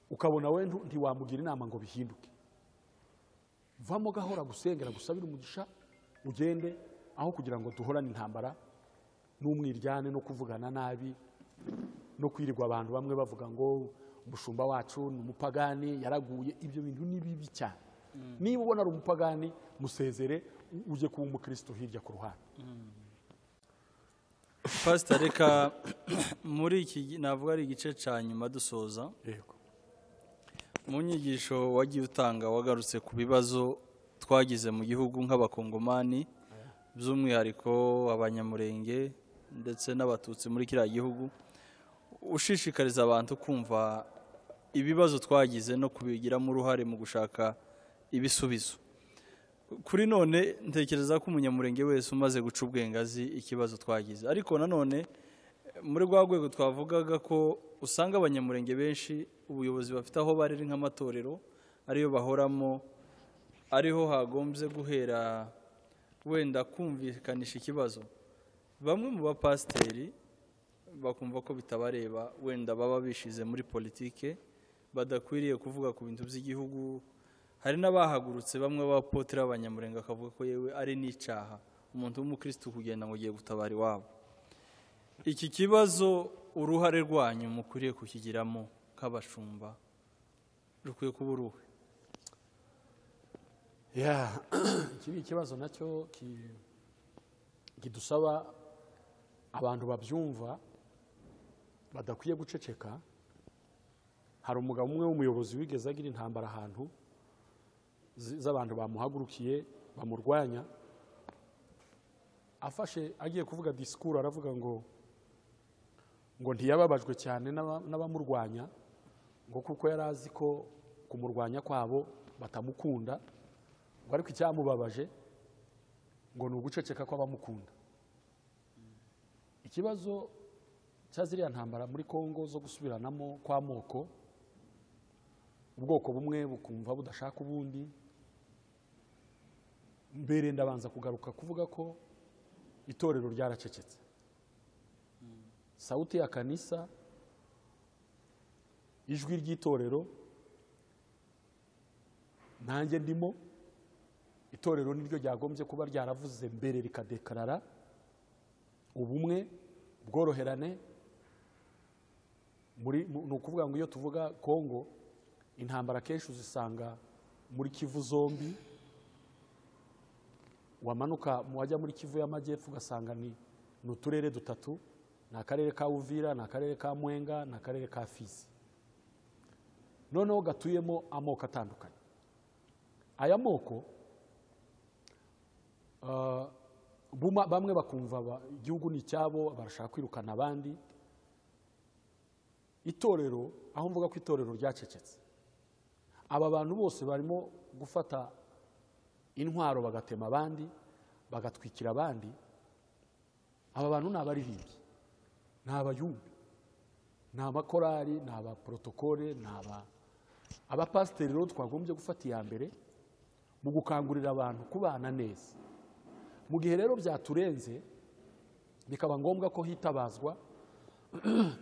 [SPEAKER 2] ukabona we ntu- ntiwamugira inama ngo bihinduke vamo gahora gusengera gusabira umugisha ugende aho kugira ngo duhorane intambara n'umwiryane no kuvugana nabi no kwirirwa abantu bamwe bavuga ngo umushumba wacu ni umupagani yaraguye ibyo bintu ni bibi cyane niba ubona ari umupagani musezere u- ujye kuba umukristo hirya ku ruhande
[SPEAKER 1] pasita reka muri iki gi- navuga ari igice cya nyuma dusoza
[SPEAKER 2] yego
[SPEAKER 1] mu nyigisho wagiye utanga wagarutse ku bibazo twagize mu gihugu nk'abakongomani by'umwihariko abanyamurenge ndetse n'abatutsi muri kiriya gihugu ushishikariza abantu kumva ibibazo twagize no kubigiramo uruhare mu gushaka ibisubizo kuri none ntekereza ko umunyamurenge wese umaze guca ubwenge azi ikibazo twagize ariko nanone muri rwa rwego twavugaga ko usanga abanyamurenge benshi ubuyobozi bafite aho barera nk'amatorero ariyo bahoramo ariho hagombye guhera wenda kumvikanisha ikibazo bamwe mu bapasiteri bakumva ko bitabareba wenda baba bishize muri politike badakwiriye kuvuga ku bintu by'igihugu hari n'abahagurutse bamwe b'abapoteri b'abanyamurenge akavuga ko yewe ari n'icyaha umuntu w'umukirisitu kugenda ngo ugiye gutabara iwabo iki kibazo uruhare rwanyu mukwiriye kukigiramo nk'abashumba rukwiye kuba uruhe
[SPEAKER 2] Ya, iki ni ikibazo nacyo ki- kidusaba abantu babyumva badakwiye guceceka hari umugabo umwe w'umuyobozi wigeze agira intambara ahantu zi- z'abantu bamuhagurukiye bamurwanya afashe agiye kuvuga disikuru aravuga ngo ngo ntiyababajwe cyane n'aba- n'abamurwanya ngo kuko yari azi ko kumurwanya kwabo batamukunda ngo ariko icyamubabaje ngo ni uguceceka kw'abamukunda ikibazo cya ziriya ntambara muri kongo zo gusubiranamo kw'amoko ubwoko bumwe bukumva budashaka ubundi mbere ndabanza kugaruka kuvuga ko itorero ryaracecetse sawuti ya kanisa ijwi ry'itorero nanjye ndimo itorero niryo ryagombye kuba ryaravuze mbere rikadekarara ubumwe ubworoherane muri mu- ni ukuvuga ngo iyo tuvuga kongo intambara kenshi uzisanga muri kivu zombi wamanuka mu wajya muri kivu y'amajyepfo ugasanga ni ni uturere dutatu ni akarere ka uvira ni akarere ka mwenga ni akarere ka fizi noneho gatuyemo amoko atandukanye aya moko Ah, buma- bamwe bakumva aba- igihugu ni icyabo barashaka kwirukana abandi itorero aho mvuga ko itorero ryacecetse aba bantu bose barimo gufata intwaro bagatema abandi bagatwikira abandi aba bantu ni abaririmbyi ni abayumbi ni abakorari ni abaporotokole ni aba abapasiteri rero twagombye gufata iya mbere mu gukangurira abantu kubana neza mu gihe rero byaturenze bikaba ngombwa ko hitabazwa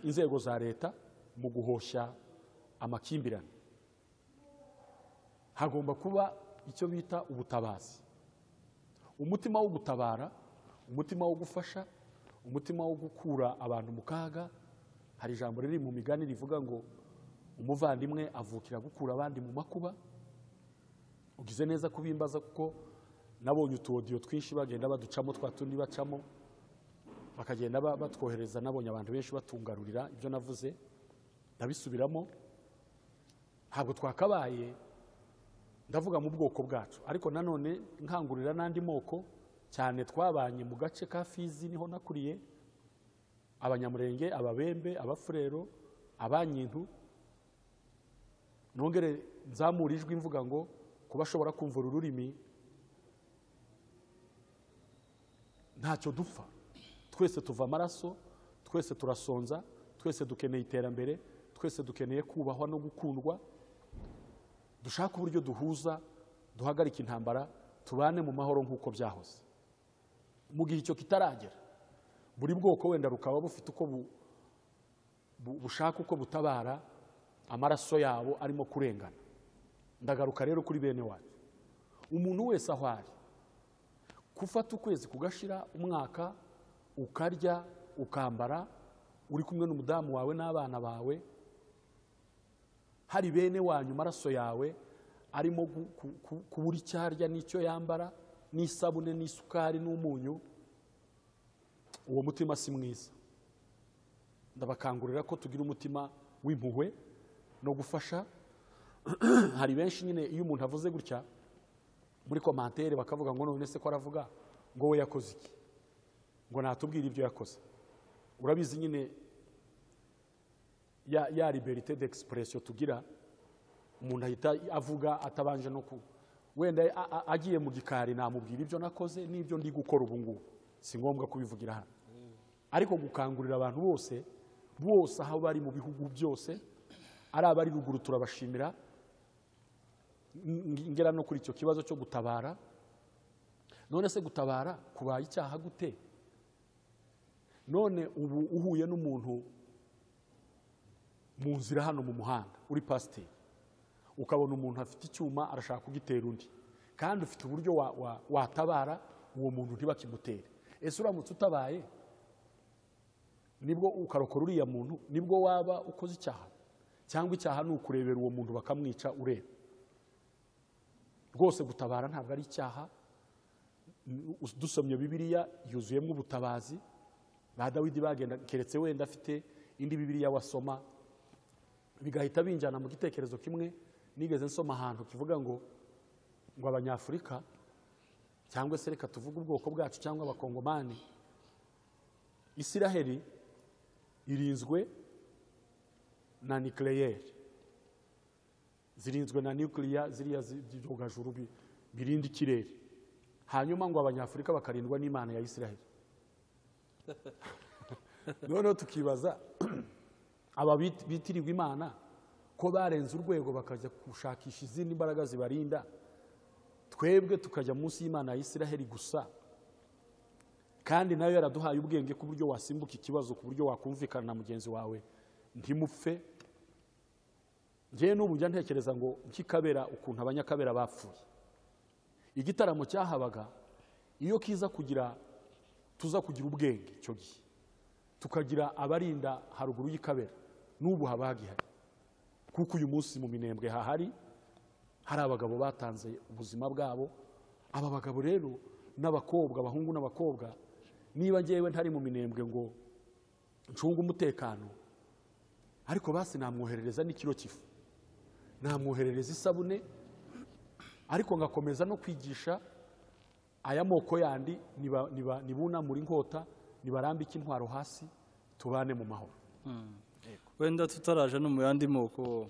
[SPEAKER 2] inzego za leta mu guhoshya amakimbirane hagomba kuba icyo bita ubutabazi umutima wo gutabara umutima wo gufasha umutima wo gukura abantu mu kaga hari ijambo riri mu migani rivuga ngo umuvandimwe avukira gukura abandi mu makuba ugize neza kubimbaza kuko nabonye utuwodiyo twinshi bagenda baducamo twa tundi bacamo bakagenda ba- batwohereza nabonye abantu benshi batungarurira ibyo navuze ndabisubiramo ntabwo twakabaye ndavuga mu bwoko bwacu ariko nanone nkangurira n'andi moko cyane twabanye mu gace ka fizi niho nakuriye abanyamurenge ababembe abafurero abanyintu nongere nzamura ijwi mvuga ngo kuba ashobora kumva uru rurimi ntacyo dupfa twese tuva amaraso twese turasonza twese dukeneye iterambere twese dukeneye kubahwa no gukundwa dushake uburyo duhuza duhagarike intambara tubane mu mahoro nk'uko byahoze mu gihe icyo kitaragera buri bwoko wenda bukaba bufite uko bu- bu- bushaka uko butabara amaraso yabo arimo kurengana ndagaruka rero kuri bene wacu umuntu wese aho ari gufata ukwezi kugashira umwaka ukarya ukambara uri kumwe n'umudamu wawe n'abana bawe hari bene wanyu amaraso yawe arimo gu- ku- ku- kubura icyo arya n'icyo yambara n'isabune n'isukari n'umunyu uwo mutima si mwiza ndabakangurira ko tugira umutima w'impuhwe no gufasha hari benshi nyine iyo umuntu avuze gutya muri komantere bakavuga ngo none se ko aravuga ngo we yakoze iki ngo natubwire ibyo yakoze urabizi nyine ya, ya liberite d'expression tugira umuntu ahita avuga atabanje no ku wenda a- a- agiye mu gikari namubwira ibyo nakoze n'ibyo ndi gukora ubu ngubu si ngombwa kubivugira hano ariko gukangurira abantu bose bose aho bari mu bihugu byose ari abari ruguru turabashimira ng- ngera no kuri icyo kibazo cyo gutabara none se gutabara kubaye icyaha gute none ubu uhuye n'umuntu mu nzira hano mu muhanda uri pasiteri ukabona umuntu afite icyuma arashaka kugitera undi kandi ufite uburyo wa- wa- watabara uwo muntu ntibakimutere ese uramutse utabaye nibwo ukarokora uriya muntu nibwo waba ukoze icyaha cyangwa icyaha ni ukurebera uwo muntu bakamwica ureba rwose gutabara ntabwo ari icyaha N- dusomye bibiliya yuzuyemo ubutabazi ba dawidi bagenda keretse wenda afite indi bibiliya wasoma bigahita binjyana mu gitekerezo kimwe nigeze nsoma ahantu kivuga ngo ngo abanyafurika cyangwa se reka tuvuge ubwoko bwacu cyangwa abakongomani isiraheli irinzwe na nikeleyeri zirinzwe na nukiliya ziriya zi- byogajuru bi- birinda ikirere hanyuma ngo abanyafurika bakarindwa n'imana ya isiraheli noneho tukibaza aba bit- bitirirwa imana ko barenze urwego bakajya gushakisha izindi mbaraga zibarinda twebwe tukajya munsi y'imana ya isiraheli gusa kandi nayo yaraduhaye ubwenge ku buryo wasimbuka ikibazo ku buryo wakumvikana na mugenzi wawe ntimupfe njyewe n'ubu njya ntekereza ngo nkikabera ukuntu abanyakabera bapfuye igitaramo cyahabaga iyo kiza kugira tuza kugira ubwenge icyo gihe tukagira abarinda haruguru y'ikabera n'ubu haba hagihari kuko uyu munsi mu minembwe hahari hari abagabo batanze ubuzima bwabo aba bagabo rero n'abakobwa abahungu n'abakobwa niba ngewe ntari mu minembwe ngo ncunge umutekano ariko basi namwoherereza n'ikiro cy'ifu namwoherereza isabune ariko ngakomeza no kwigisha aya moko yandi niba- niba- nibunamura inkota nibarambike intwaro hasi tubane mu mahoro
[SPEAKER 1] wenda tutaraje no mu yandi moko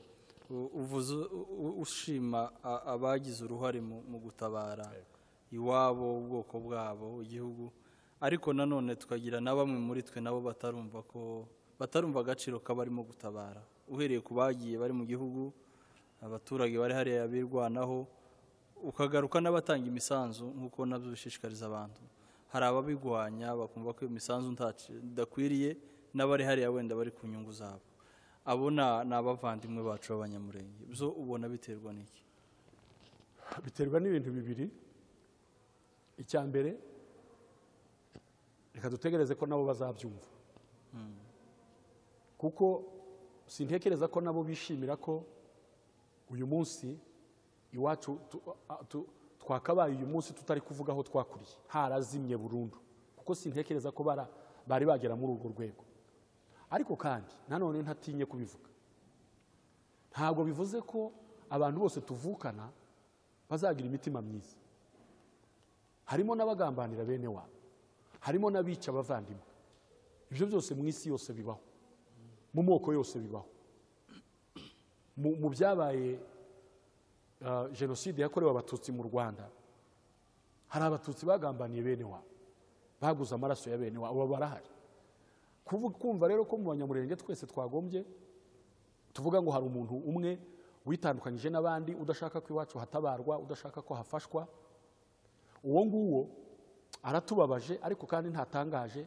[SPEAKER 1] u- uvuze u- u- ushima a- abagize uruhare mu mu gutabara iwabo ubwoko bwabo igihugu ariko nanone tukagira na bamwe muri twe nabo batarumva ko batarumva agaciro k'abarimo gutabara uhereye ku bagiye bari mu gihugu abaturage bari hariya birwanaho ukagaruka n'abatanga imisanzu nk'uko nabyo bishishikariza abantu hari ababigwanya bakumva ko iyo misanzu ntaci- idakwiriye n'abari hariya wenda bari ku nyungu zabo abo na- ni abavandimwe bacu b'abanyamurenge byo ubona biterwa n'iki
[SPEAKER 2] biterwa n'ibintu bibiri icya mbere reka dutegereze ko nabo bazabyumva kuko sintekereza ko nabo bishimira ko uyu munsi iwacu tu- a- tu- twakabaye uyu munsi tutari kuvuga aho twakuriye harazimye burundu kuko sintekereza ko bara- bari bagera muri urwo rwego ariko kandi nanone ntatinye kubivuga ntabwo bivuze ko abantu bose tuvukana bazagira imitima myiza harimo n'abagambanira bene wabo harimo n'abica abavandimwe ibyo byose mu isi yose bibaho mu moko yose bibaho mu mu byabaye ah, jenoside yakorewe abatutsi mu rwanda hari abatutsi bagambaniye bene wabo baguze amaraso ya bene wabo barahari Kuvu- kumva rero ko mu banyamurenge twese twagombye tuvuga ngo hari umuntu umwe witandukanyije n'abandi udashaka ko iwacu hatabarwa udashaka ko hafashwa uwo nguwo aratubabaje ariko kandi ntatangaje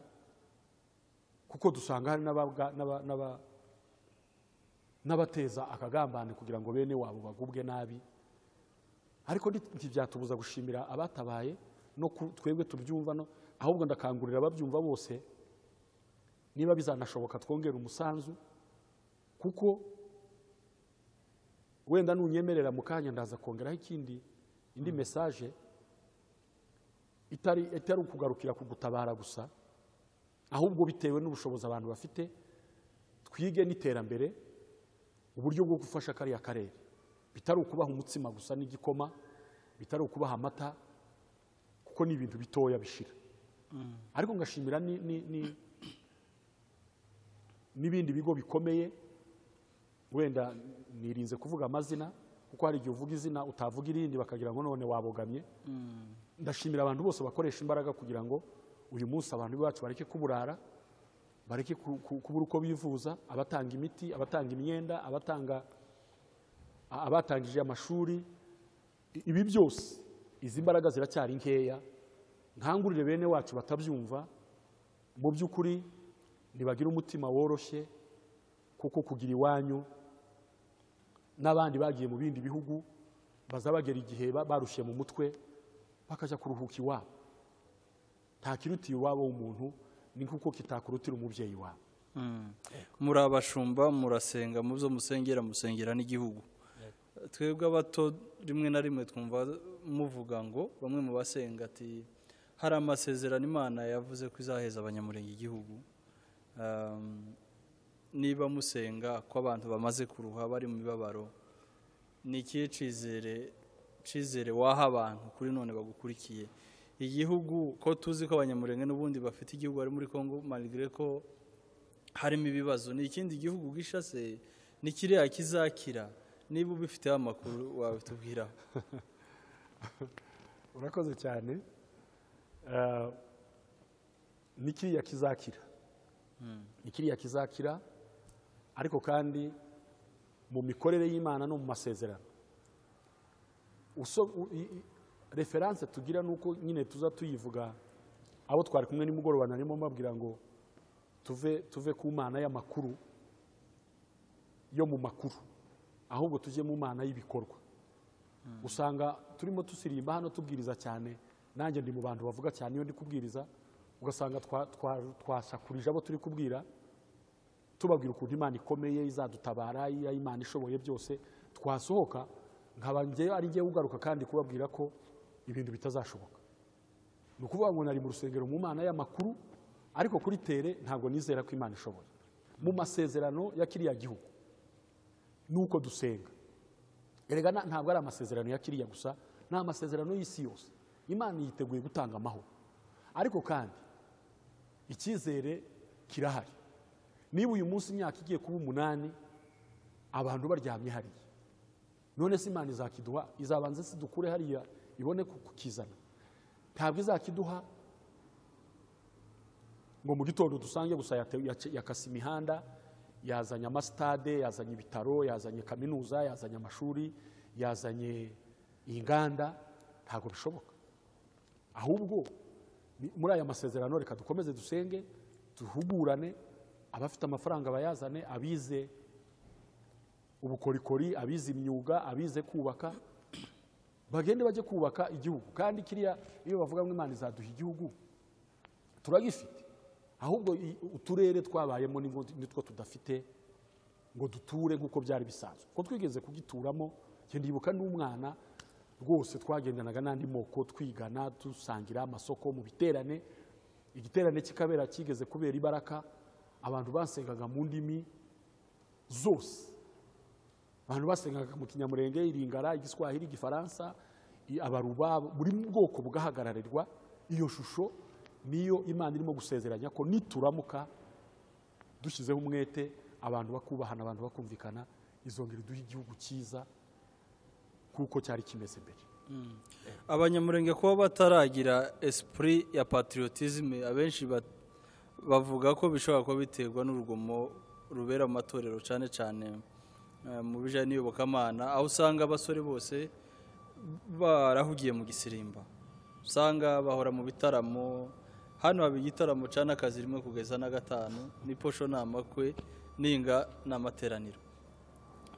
[SPEAKER 2] kuko dusanga hari n'abaga- n'aba- n'aba- n'abateza akagambane kugira ngo bene wabo bagubwe nabi ariko nti- ntibyatubuza gushimira abatabaye no ku- twebwe tubyumva no ahubwo ndakangurira ababyumva bose niba bizanashoboka twongera umusanzu kuko wenda nunyemerera mu kanya ndaza kongeraho ikindi indi mesaje itari itari ukugarukira kugutabara gusa ahubwo bitewe n'ubushobozi abantu bafite twige n'iterambere uburyo bwo gufasha kariya karere bitari ukubaha umutsima gusa n'igikoma bitari ukubaha amata kuko ni ibintu bitoya bishira ariko ngashimira ni- ni- ni- n'ibindi bigo bikomeye wenda nirinze kuvuga amazina kuko hari igihe uvuga izina utavuga irindi bakagira ngo none wabogamye ndashimira abantu bose bakoresha imbaraga kugira ngo uyu munsi abantu bacu bareke kuburara bareke ku- ku- kubura uko bivuza abatanga imiti abatanga imyenda abatanga a- abatangije amashuri I- ibi byose izi mbaraga ziracyari nkeya nkangurire bene wacu batabyumva mu by'ukuri ntibagire umutima woroshye kuko kugira iwanyu n'abandi bagiye mu bindi bihugu bazabagera igihe ba- barushye mu mutwe bakajya kuruhuka iwabo ntakirutiye iwabo w'umuntu ni nk'uko kitakurutira umubyeyi wawe
[SPEAKER 1] muri abashumba murasenga mu byo musengera musengera n'igihugu twebwe abato rimwe na rimwe twumva muvuga ngo bamwe mu basenga ati hari amasezerano imana yavuze ko izaheza abanyamurenge igihugu Um, niba musenga ko abantu bamaze kuruha bari mu mibabaro ni ikihe cyizere cyizere waha abantu kuri none bagukurikiye igihugu ko tuzi ko abanyamurenge n'ubundi bafite igihugu bari muri congo malgré ko harimo ibibazo ni ikindi gihugu gishase ni kiriya kizakira niba ubifiteho amakuru wabitubwiraho
[SPEAKER 2] urakoze cyane Eh, ni kiriya kizakira ni kiriya kizakira ariko kandi mu mikorere y'imana no mu masezerano Uso- u- i- i- referanse tugira ni uko nyine tuza tuyivuga abo twari kumwe nimugoroba narimo mbabwira ngo tuve tuve ku mana y'amakuru yo mu makuru ahubwo tujye mu mana y'ibikorwa usanga turimo tusirimba hano tubwiriza cyane nanjye ndi mu bantu bavuga cyane iyo ndi kubwiriza ugasanga twa- twa- twasakurije abo turi kubwira tubabwira ukuntu imana ikomeye izadutabara iya imana ishoboye byose twasohoka nkaba njyewe ari njyewe ugaruka kandi kubabwira ko ibintu bitazashoboka ni ukuvuga ngo nari mu rusengero mu mana y'amakuru ariko kuri tere ntabwo nizera ko imana ishoboye mu masezerano ya kiriya gihugu ni uko dusenga erega na- ntabwo ari amasezerano ya kiriya gusa ni amasezerano y'isi yose imana yiteguye gutanga amahoro ariko kandi icyizere kirahari niba uyu munsi imyaka igiye kuba umunani abantu baryamye hariya none se imana izakiduha izabanza se dukure hariya ibone ku- kukizana ntabwo izakiduha ngo mu gitondo dusange gusa yate- yace- yakase imihanda yazanye amasitade yazanye ibitaro yazanye kaminuza yazanye amashuri yazanye inganda ntabwo bishoboka ahubwo ni- muri aya masezerano reka dukomeze dusenge duhugurane abafite amafaranga bayazane abize ubukorikori abize imyuga abize kubaka bagende bajye kubaka igihugu kandi kiriya iyo bavuga ngo imana izaduha igihugu turagifite ahubwo i- uturere twabayemo ni ngo- nitwo tudafite ngo duture nk'uko byari bisanzwe ko twigeze kugituramo njye ndibuka n'umwana rwose twagendanaga n'andi moko twigana dusangira amasoko mu biterane igiterane kikabera kigeze kubera ibaraka abantu basengaga mu ndimi zose abantu basengaga mu kinyamurenge iringara igiswahili igifaransa i- abaruba buri bwoko bugahagararwa iyo shusho niyo imana irimo gusezeranya ko nituramuka dushyizeho umwete abantu bakubahana abantu bakumvikana izongera iduha igihugu cyiza kuko cyari kimeze mbere
[SPEAKER 1] abanyamurenge kuba bataragira esprit ya patriotisme abenshi ba- bavuga ko bishobora kuba biterwa n'urugomo rubera mu matorero cyane cyane eh, mu bijyanye n'iyobokamana aho usanga abasore bose barahugiye mu gisirimba usanga bahora mu bitaramo hano haba igitaramo cya n'akazi rimwe kugeza na gatanu ni posho ni amakwe ninga ni amateraniro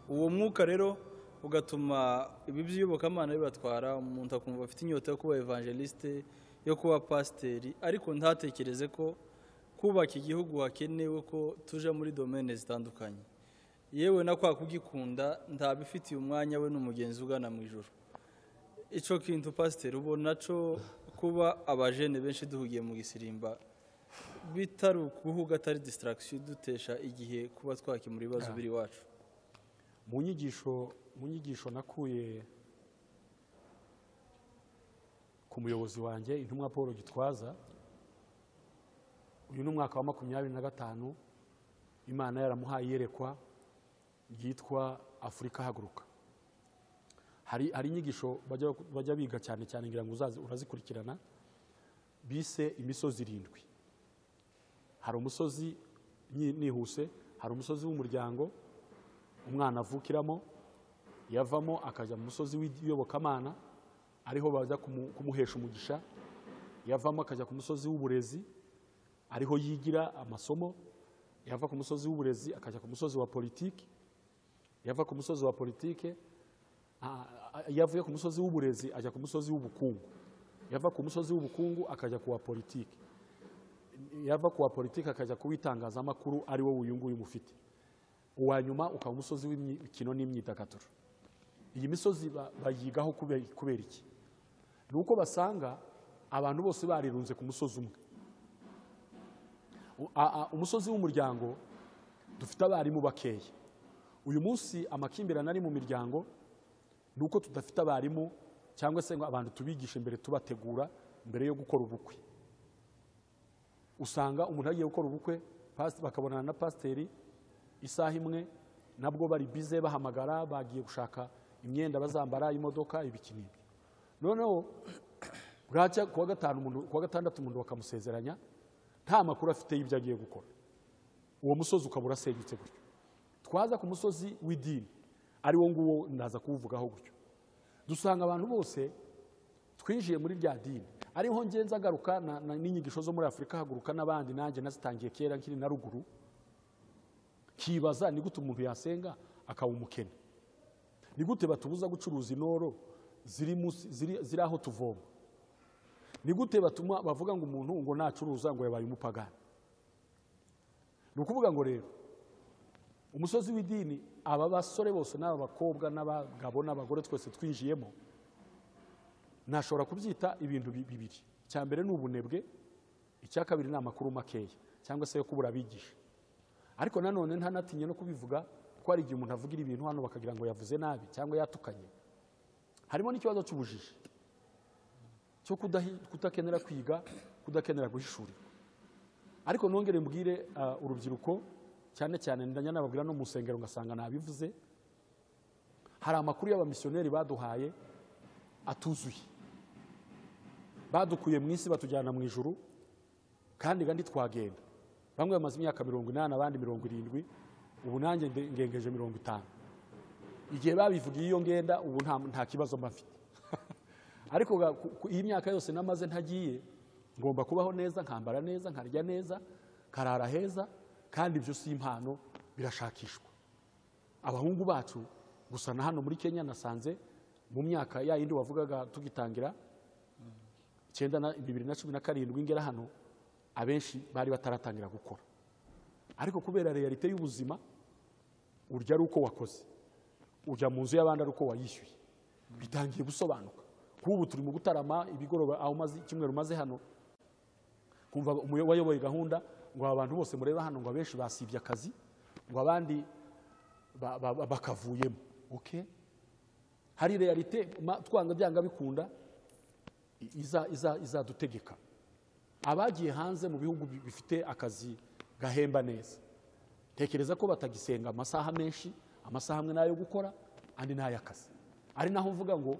[SPEAKER 1] uwo mwuka rero ugatuma ibi by'iyobokamana bibatwara umuntu akumva afite inyota yo kuba evangeliste yo kuba pasiteri ariko ntatekereze ko kubaka igihugu hakenewe ko tuja muri domene zitandukanye yewe na kwa kugikunda ntabifitiye umwanya we n'umugenzi ugana mu ijoro icyo kintu pasiteri ubona cyo kuba abajene benshi duhugiye mu gisirimba bitari ukuvuga atari disitaragisiyo dutesha igihe kuba twakemura ibibazo biri iwacu
[SPEAKER 2] mu nyigisho mu nyigisho nakuye ku muyobozi wanjye intumwa paul gitwaza uyu ni umwaka wa makumyabiri na gatanu imana yaramuhaye iyerekwa ryitwa afurika haguruka hari hari inyigisho bajya bajya biga cyane cyane ngira ngo uzazi urazikurikirana bise imisozi irindwi hari umusozi nyi- nihuse hari umusozi w'umuryango umwana avukiramo yavamo akajya mu musozi w'iyobokamana ariho baza kumu- kumuhesha umugisha yavamo akajya ku musozi w'uburezi ariho yigira amasomo yava ku musozi w'uburezi akajya ku musozi wa politiki yava ku musozi wa politiki a- a- yavuye ku musozi w'uburezi ajya ku musozi w'ubukungu yava ku musozi w'ubukungu akajya ku wa politiki yava ku wa politiki akajya ku w'itangazamakuru ari wo uyu nguyu umufite uwa nyuma ukaba umusozi w'imikino n'imyidagaduro iyi misozi ba- bayigaho kubera kubera iki ni uko basanga abantu bose barirunze ku musozi umwe U- a- a- umusozi w'umuryango dufite abarimu bakeya uyu munsi amakimbirane ari mu miryango ni uko tudafite abarimu cyangwa se ngo abantu tubigishe mbere tubategura mbere yo gukora ubukwe usanga umuntu agiye gukora ubukwe pas- bakabonana na pasiteri isaha imwe nabwo bari bize bahamagara bagiye gushaka imyenda bazambara imodoka ibikinini noneho bwacya kuwa gatanu umuntu kuwa gatandatu umuntu bakamusezeranya nta makuru afite y'ibyo agiye gukora uwo musozi ukaba urasenyutse gutyo twaza ku musozi w'idini ari wo nguwo ndaza kuwuvugaho gutyo dusanga abantu bose twinjiye muri rya dini ariho ngenza agaruka na- na- n'inyigisho zo muri afurika haguruka n'abandi nanjye nazitangiye kera nkiri na ruguru kibaza ni gute umuntu yasenga akaba umukene ni gute batubuza gucuruza inoro ziri, munsi- ziri, ziri aho tuvoma ni gute batuma bavuga ngo umuntu ngo nacuruza ngo yabaye umupagani ni ukuvuga ngo rero umusozi w'idini aba basore bose n'aba bakobwa n'abagabo n'abagore twese twinjiyemo nashobora kubyita ibintu bi- bibiri icya mbere ni ubunebwe icya kabiri ni amakuru makeya cyangwa se yo kubura abigisha ariko nanone ntanatinye no kubivuga ko hari igihe umuntu avugira ibintu hano bakagira ngo yavuze nabi cyangwa yatukanye harimo n'ikibazo cy'ubujiji cyo kudahi- kudakenera kwiga kudakenera guhishurirwa ariko nongere mbwire ah, urubyiruko cyane cyane ndajya nababwira no mu nsengero ngasanga nabivuze hari amakuru y'abamisiyoneri baduhaye atuzuye badukuye mu isi batujyana mu ijuru kandi kandi twagenda bamwe bamaze imyaka mirongo inani abandi mirongo irindwi ubu nanjye nde- ngengeje mirongo itanu igihe babivugiye iyo ngenda ubu nta, nta kibazo mba mfite ariko ga- ku- ku- iyi myaka yose namaze ntagiye ngomba kubaho neza nkambara neza nkarya neza nkarara heza kandi ibyo si impano birashakishwa abahungu bacu gusa na hano muri kenya nasanze mu myaka ya yindi wavugaga tugitangira icyenda na bibiri na cumi na karindwi ngera hano abenshi bari bataratangira gukora ariko kubera realite y'ubuzima urya ari uko wakoze ujya mu nzu y'abandi ari uko wayishyuye bitangiye gusobanuka k'ubu turi mu gutarama ibigoroba aho umaze icyumweru umaze hano kumva umuyo- wayoboye gahunda ngo aba bantu bose mureba hano ngo abenshi basibye akazi ngo abandi ba- ba- ba- bakavuyemo okay hari realite ma- twanga byanga bikunda i- iza- iza- izadutegeka abagiye hanze mu bihugu bi- bifite akazi gahemba neza tekereza ko batagisenga amasaha menshi amasaha amwe n'ayo gukora andi n'ay'akazi ari naho mvuga ngo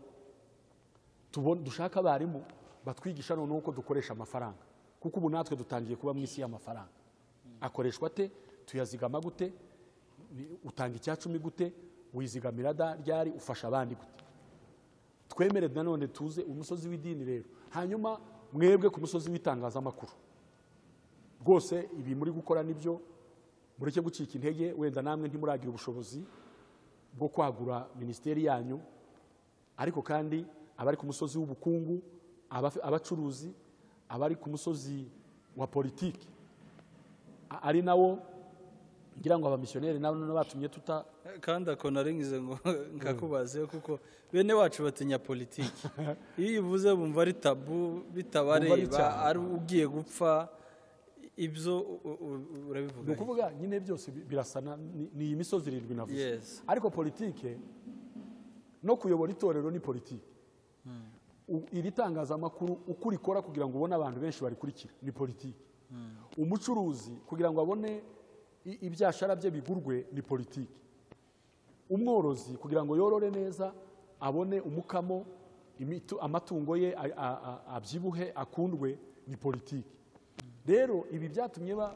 [SPEAKER 2] tubone- dushake abarimu batwigisha noneho uko dukoresha amafaranga kuko ubu natwe dutangiye kuba mu isi y'amafaranga akoreshwa ate tuyazigama gute Ni- utanga icya cumi gute wizigamira da- ryari ufasha abandi gute twemere nanone tuze umusozi w'idini rero hanyuma mwebwe ku musozi w'itangazamakuru rwose ibi muri gukora nibyo mureke gucika intege wenda namwe ntimuragira ubushobozi bwo kwagura minisiteri yanyu ariko kandi abari ku musozi w'ubukungu abafi- abacuruzi abari ku musozi wa politiki a- ari nawo ngira ngo abamisiyoneri nabo none batumye tuta
[SPEAKER 1] kandi ako naringize ngo nkakubaze kuko bene wacu batinya politiki iyo uyivuze bumva ari tabu
[SPEAKER 2] Bumva ari
[SPEAKER 1] bitabareba
[SPEAKER 2] icyaha.
[SPEAKER 1] ari ugiye gupfa ibyo u- u-
[SPEAKER 2] ni
[SPEAKER 1] urabivuga
[SPEAKER 2] ukuvuga nyine byose bi- birasa na- ni ni iyi misozi irindwi navuze
[SPEAKER 1] Yes.
[SPEAKER 2] ariko politike no kuyobora itorero ni politike U- iri tangazamakuru uko urikora kugira ngo ubone abantu benshi barikurikira ni politike umucuruzi kugira ngo abone i- ibyashara bye bigurwe ni politike umworozi kugira ngo yorore neza abone umukamo imitu- amatungo ye a- a- a- abyibuhe akundwe ni politiki rero ibi byatumye ba-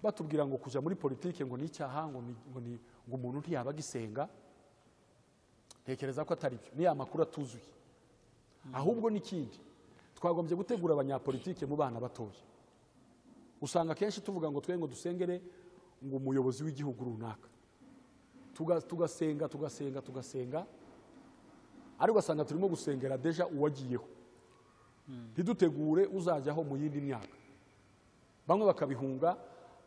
[SPEAKER 2] batubwira ngo kujya muri politiki ngo ni icyaha ngo ni- ngo ni- ngo umuntu ntiyaba agisenga ntekereza ko atari byo ni ya makuru atuzuye ahubwo n'ikindi twagombye gutegura abanyapolitike mu bana batoya usanga akenshi tuvuga ngo twe ngo dusengere ngo umuyobozi w'igihugu runaka tuga- tugasenga tugasenga tugasenga ariko ugasanga turimo gusengera deja uwagiyeho ntidutegure uzajyaho mu yindi myaka bamwe bakabihunga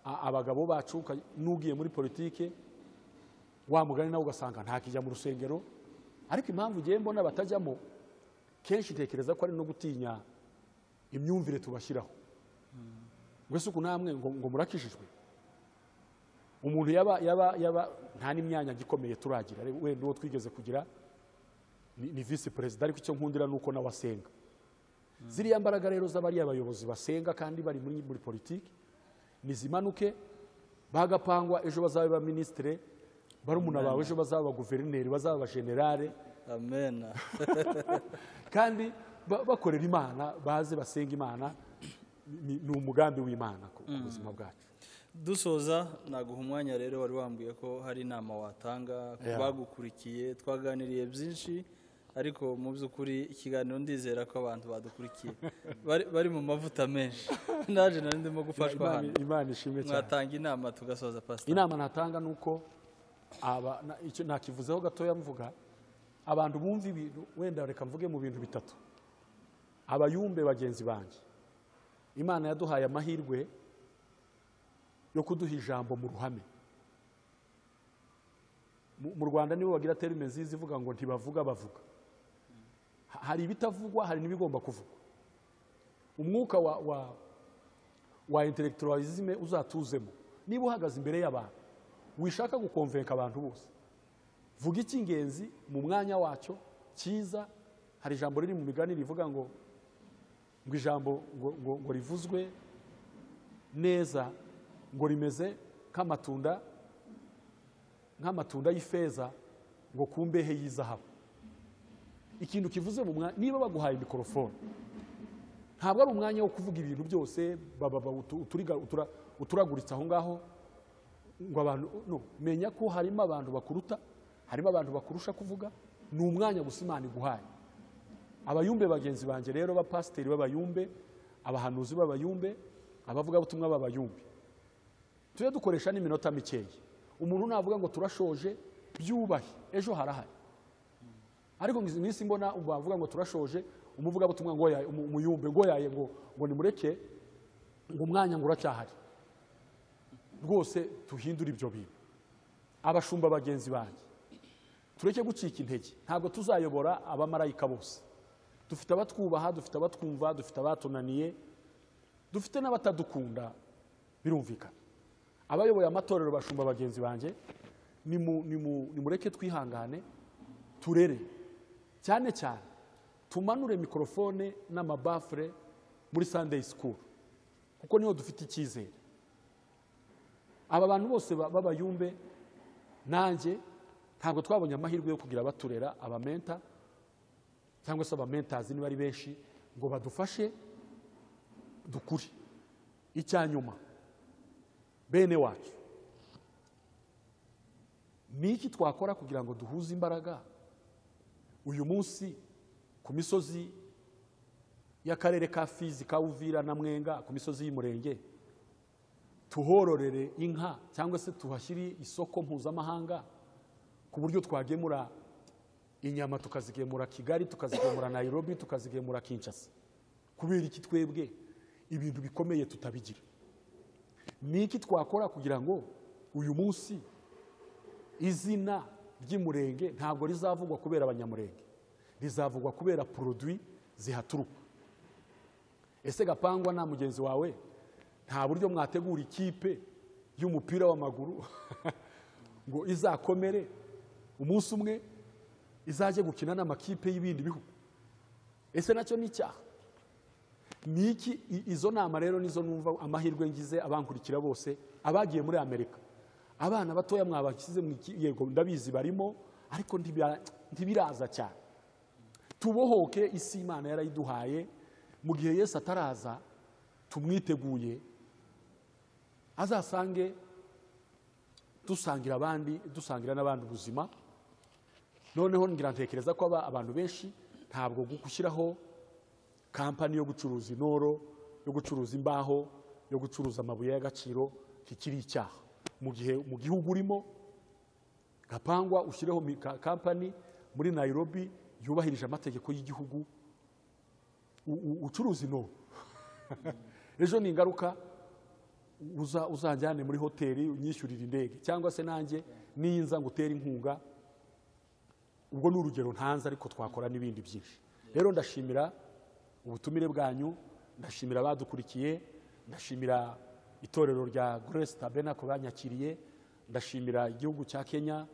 [SPEAKER 2] a- abagabo bacu uka- n'ugiye muri politike wa mugani nawe ugasanga ntakijya mu rusengero ariko impamvu ugiye mbona batajyamo kenshi ntekereza ko ari no gutinya imyumvire tubashyiraho mbese uku namwe ngo ngo murakijijwe umuntu yaba yaba yaba nta n'imyanya gikomeye turagira Reba, wenda uwo twigeze kugira ni ni visi perezida ariko icyo nkundira ni uko nawe asenga ziriya mbaraga rero z'abariya bayobozi basenga kandi bari muri muri politiki nizimanuke bagapangwa ejo bazaba ba minisitire barumuna bawe ejo bazaba ba guverineri bazaba ba generale
[SPEAKER 1] amen
[SPEAKER 2] kandi ba- bakorera imana baze basenga imana ni ni umugambi w'imana ku ku buzima bwacu
[SPEAKER 1] dusoza naguha umwanya rero wari wambwiye ko hari inama watanga ku
[SPEAKER 2] Yeah.
[SPEAKER 1] bagukurikiye twaganiriye byinshi ariko mu by'ukuri ikiganiro ndizera ko abantu badukurikiye Bari- bari mu mavuta menshi naje nari ndimo gufashwa
[SPEAKER 2] Imana-
[SPEAKER 1] hano
[SPEAKER 2] imana ishimwe cyane
[SPEAKER 1] mwatanga inama tugasoza pasiteri
[SPEAKER 2] inama natanga ni uko aba- na- icyo nakivuzeho gatoya mvuga abantu bumva ibintu wenda reka mvuge mu bintu bitatu abayumbe bagenzi banjye imana yaduhaye amahirwe yo kuduha ijambo mu ruhame mu mu rwanda nibo bagira terime nziza ivuga ngo ntibavuga bavuga Ha- hari ibitavugwa hari n'ibigomba kuvugwa umwuka wa, wa, wa intellectualisme uzatuzemo niba uhagaze imbere y'abantu wishaka gukomvenka abantu bose vuga icy'ingenzi mu mwanya wacyo cyiza hari ijambo riri mu migani rivuga ngo ngo ijambo ngo, ngo, ngo rivuzwe neza ngo rimeze nk'amatunda nk'amatunda y'ifeza ngo ku mbehe y'izahabu ikintu kivuze mu mwanya niba baguhaye mikorofone ntabwo ari umwanya wo kuvuga ibintu byose baba- baba utu- uturiga- utura- uturaguritse aho ngaho ngo abantu no menya ko harimo abantu bakuruta harimo abantu bakurusha kuvuga ni umwanya gusa imana iguhaye abayumbe bagenzi banjye rero bapasiteri b'abayumbe abahanuzi b'abayumbe abavugabutumwa b'abayumbe tujye dukoresha n'iminota mikeya umuntu navuga ngo turashoje byubahe ejo harahari ariko ngizi minsi mbona bavuga ngo turashoje umuvugabutumwa ngo yaye umu- umuyumbe ngo yaye ngo ngo nimureke ngo umwanya ngo uracyahari rwose tuhindure ibyo bintu abashumba bagenzi banjye tureke gucika intege ntabwo tuzayobora abamarayika bose dufite abatwubaha dufite abatwumva dufite abatunaniye dufite n'abatadukunda birumvikana abayoboye amatorero bashumba bagenzi banjye nimu- nimu- nimureke twihangane turere cyane cyane tumanure mikorofone n'amabafure muri sandeyi sikuru kuko niho dufite icyizere aba bantu bose ba- b'abayumbe nanjye ntabwo twabonye amahirwe yo kugira abaturera abamenta cyangwa se abamentazi niba ari benshi ngo badufashe dukure icya nyuma bene wacu ni iki twakora kugira ngo duhuze imbaraga uyu munsi ku misozi y'akarere ka fizi ka uvira na mwenga ku misozi y'umurenge tuhororere inka cyangwa se tuhashyire isoko mpuzamahanga ku buryo twagemura inyama tukazigemura kigali tukazigemura nairobi tukazigemura kinshasa kubera iki twebwe ibintu bikomeye tutabigira ni iki twakora kugira ngo uyu munsi izina ry'umurenge ntabwo rizavugwa kubera abanyamurenge rizavugwa kubera poroduwi zihaturuka ese gapangwa nta mugenzi wawe nta buryo mwategura ikipe y'umupira w'amaguru ngo izakomere umunsi umwe izajye gukina n'amakipe y'ibindi bihugu ese nacyo ni icyaha ni iki i- izo nama rero nizo numva amahirwe ngize abankurikira bose abagiye muri amerika abana batoya mwabashyize mu iki yego ndabizi barimo ariko ntibira- ntibiraza cyane tubohoke isi imana yarayiduhaye mu gihe yesu ataraza tumwiteguye azasange dusangira abandi dusangira n'abandi ubuzima noneho ngira ntekereza ko aba- abantu benshi ntabwo gushyiraho kampani yo gucuruza intoro yo gucuruza imbaho yo gucuruza amabuye y'agaciro kikiri icyaha mu gihe mu gihugu urimo gapangwa ushyireho mi- ka- kampani muri nayirobi yubahirije amategeko y'igihugu u- u- ucuruza intoro ejo ni ingaruka uza- uzanjyane muri hoteli unyishyurire indege cyangwa se nanjye ninza ngo utere inkunga ubwo ni urugero ntanze ariko twakora n'ibindi byinshi rero ndashimira ubutumire bwanyu ndashimira abadukurikiye ndashimira itorero rya grace tabernacle banyakiriye ndashimira igihugu cya kenya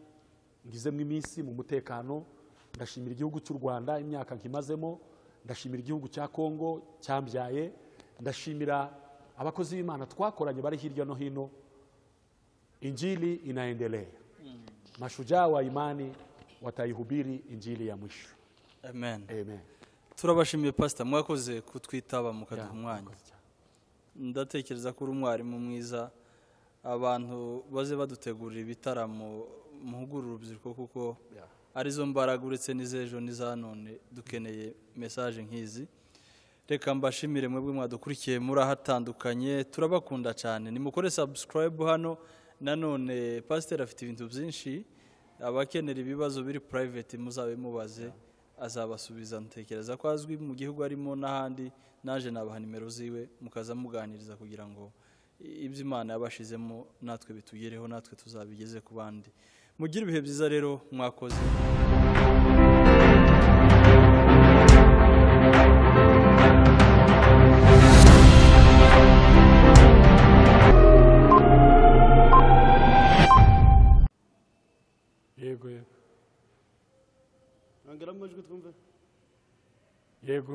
[SPEAKER 2] ngizemo iminsi mu mutekano ndashimira igihugu cy'u rwanda imyaka nkimazemo ndashimira igihugu cya kongo cyambyaye ndashimira abakozi b'imana twakoranye bari hirya no hino injili inaendelea mashujaa wa imani wataihubiri injili ya mwisho
[SPEAKER 1] amen
[SPEAKER 2] amen
[SPEAKER 1] turabashimiye pasita mwakoze kutwitaba mukaduha umwanya
[SPEAKER 2] Mwakoze cyane.
[SPEAKER 1] ndatekereza ko uri umwarimu mwiza abantu baze badutegurira ibitaramo muhugura urubyiruko kuko
[SPEAKER 2] Yeah.
[SPEAKER 1] arizo mbaraga uretse n'iz'ejo n'iza none dukeneye mesaje nk'izi reka mbashimire mwebwe mwadukurikiye muri ahatandukanye turabakunda cyane nimukore sabusikarayibu hano nanone pasiteri afite ibintu byinshi abakenera ibibazo biri purayiveti muzabe mubaze azabasubiza ntekereza ko azwi mu gihugu arimo n'ahandi naje nabaha nimero ziwe mukaza muganiriza kugira ngo ibyo imana yabashizemo natwe bitugereho natwe tuzabigeze ku bandi mugire ibihe byiza rero mwakoze
[SPEAKER 2] yego yego
[SPEAKER 3] nongera amajwi twumve
[SPEAKER 2] yego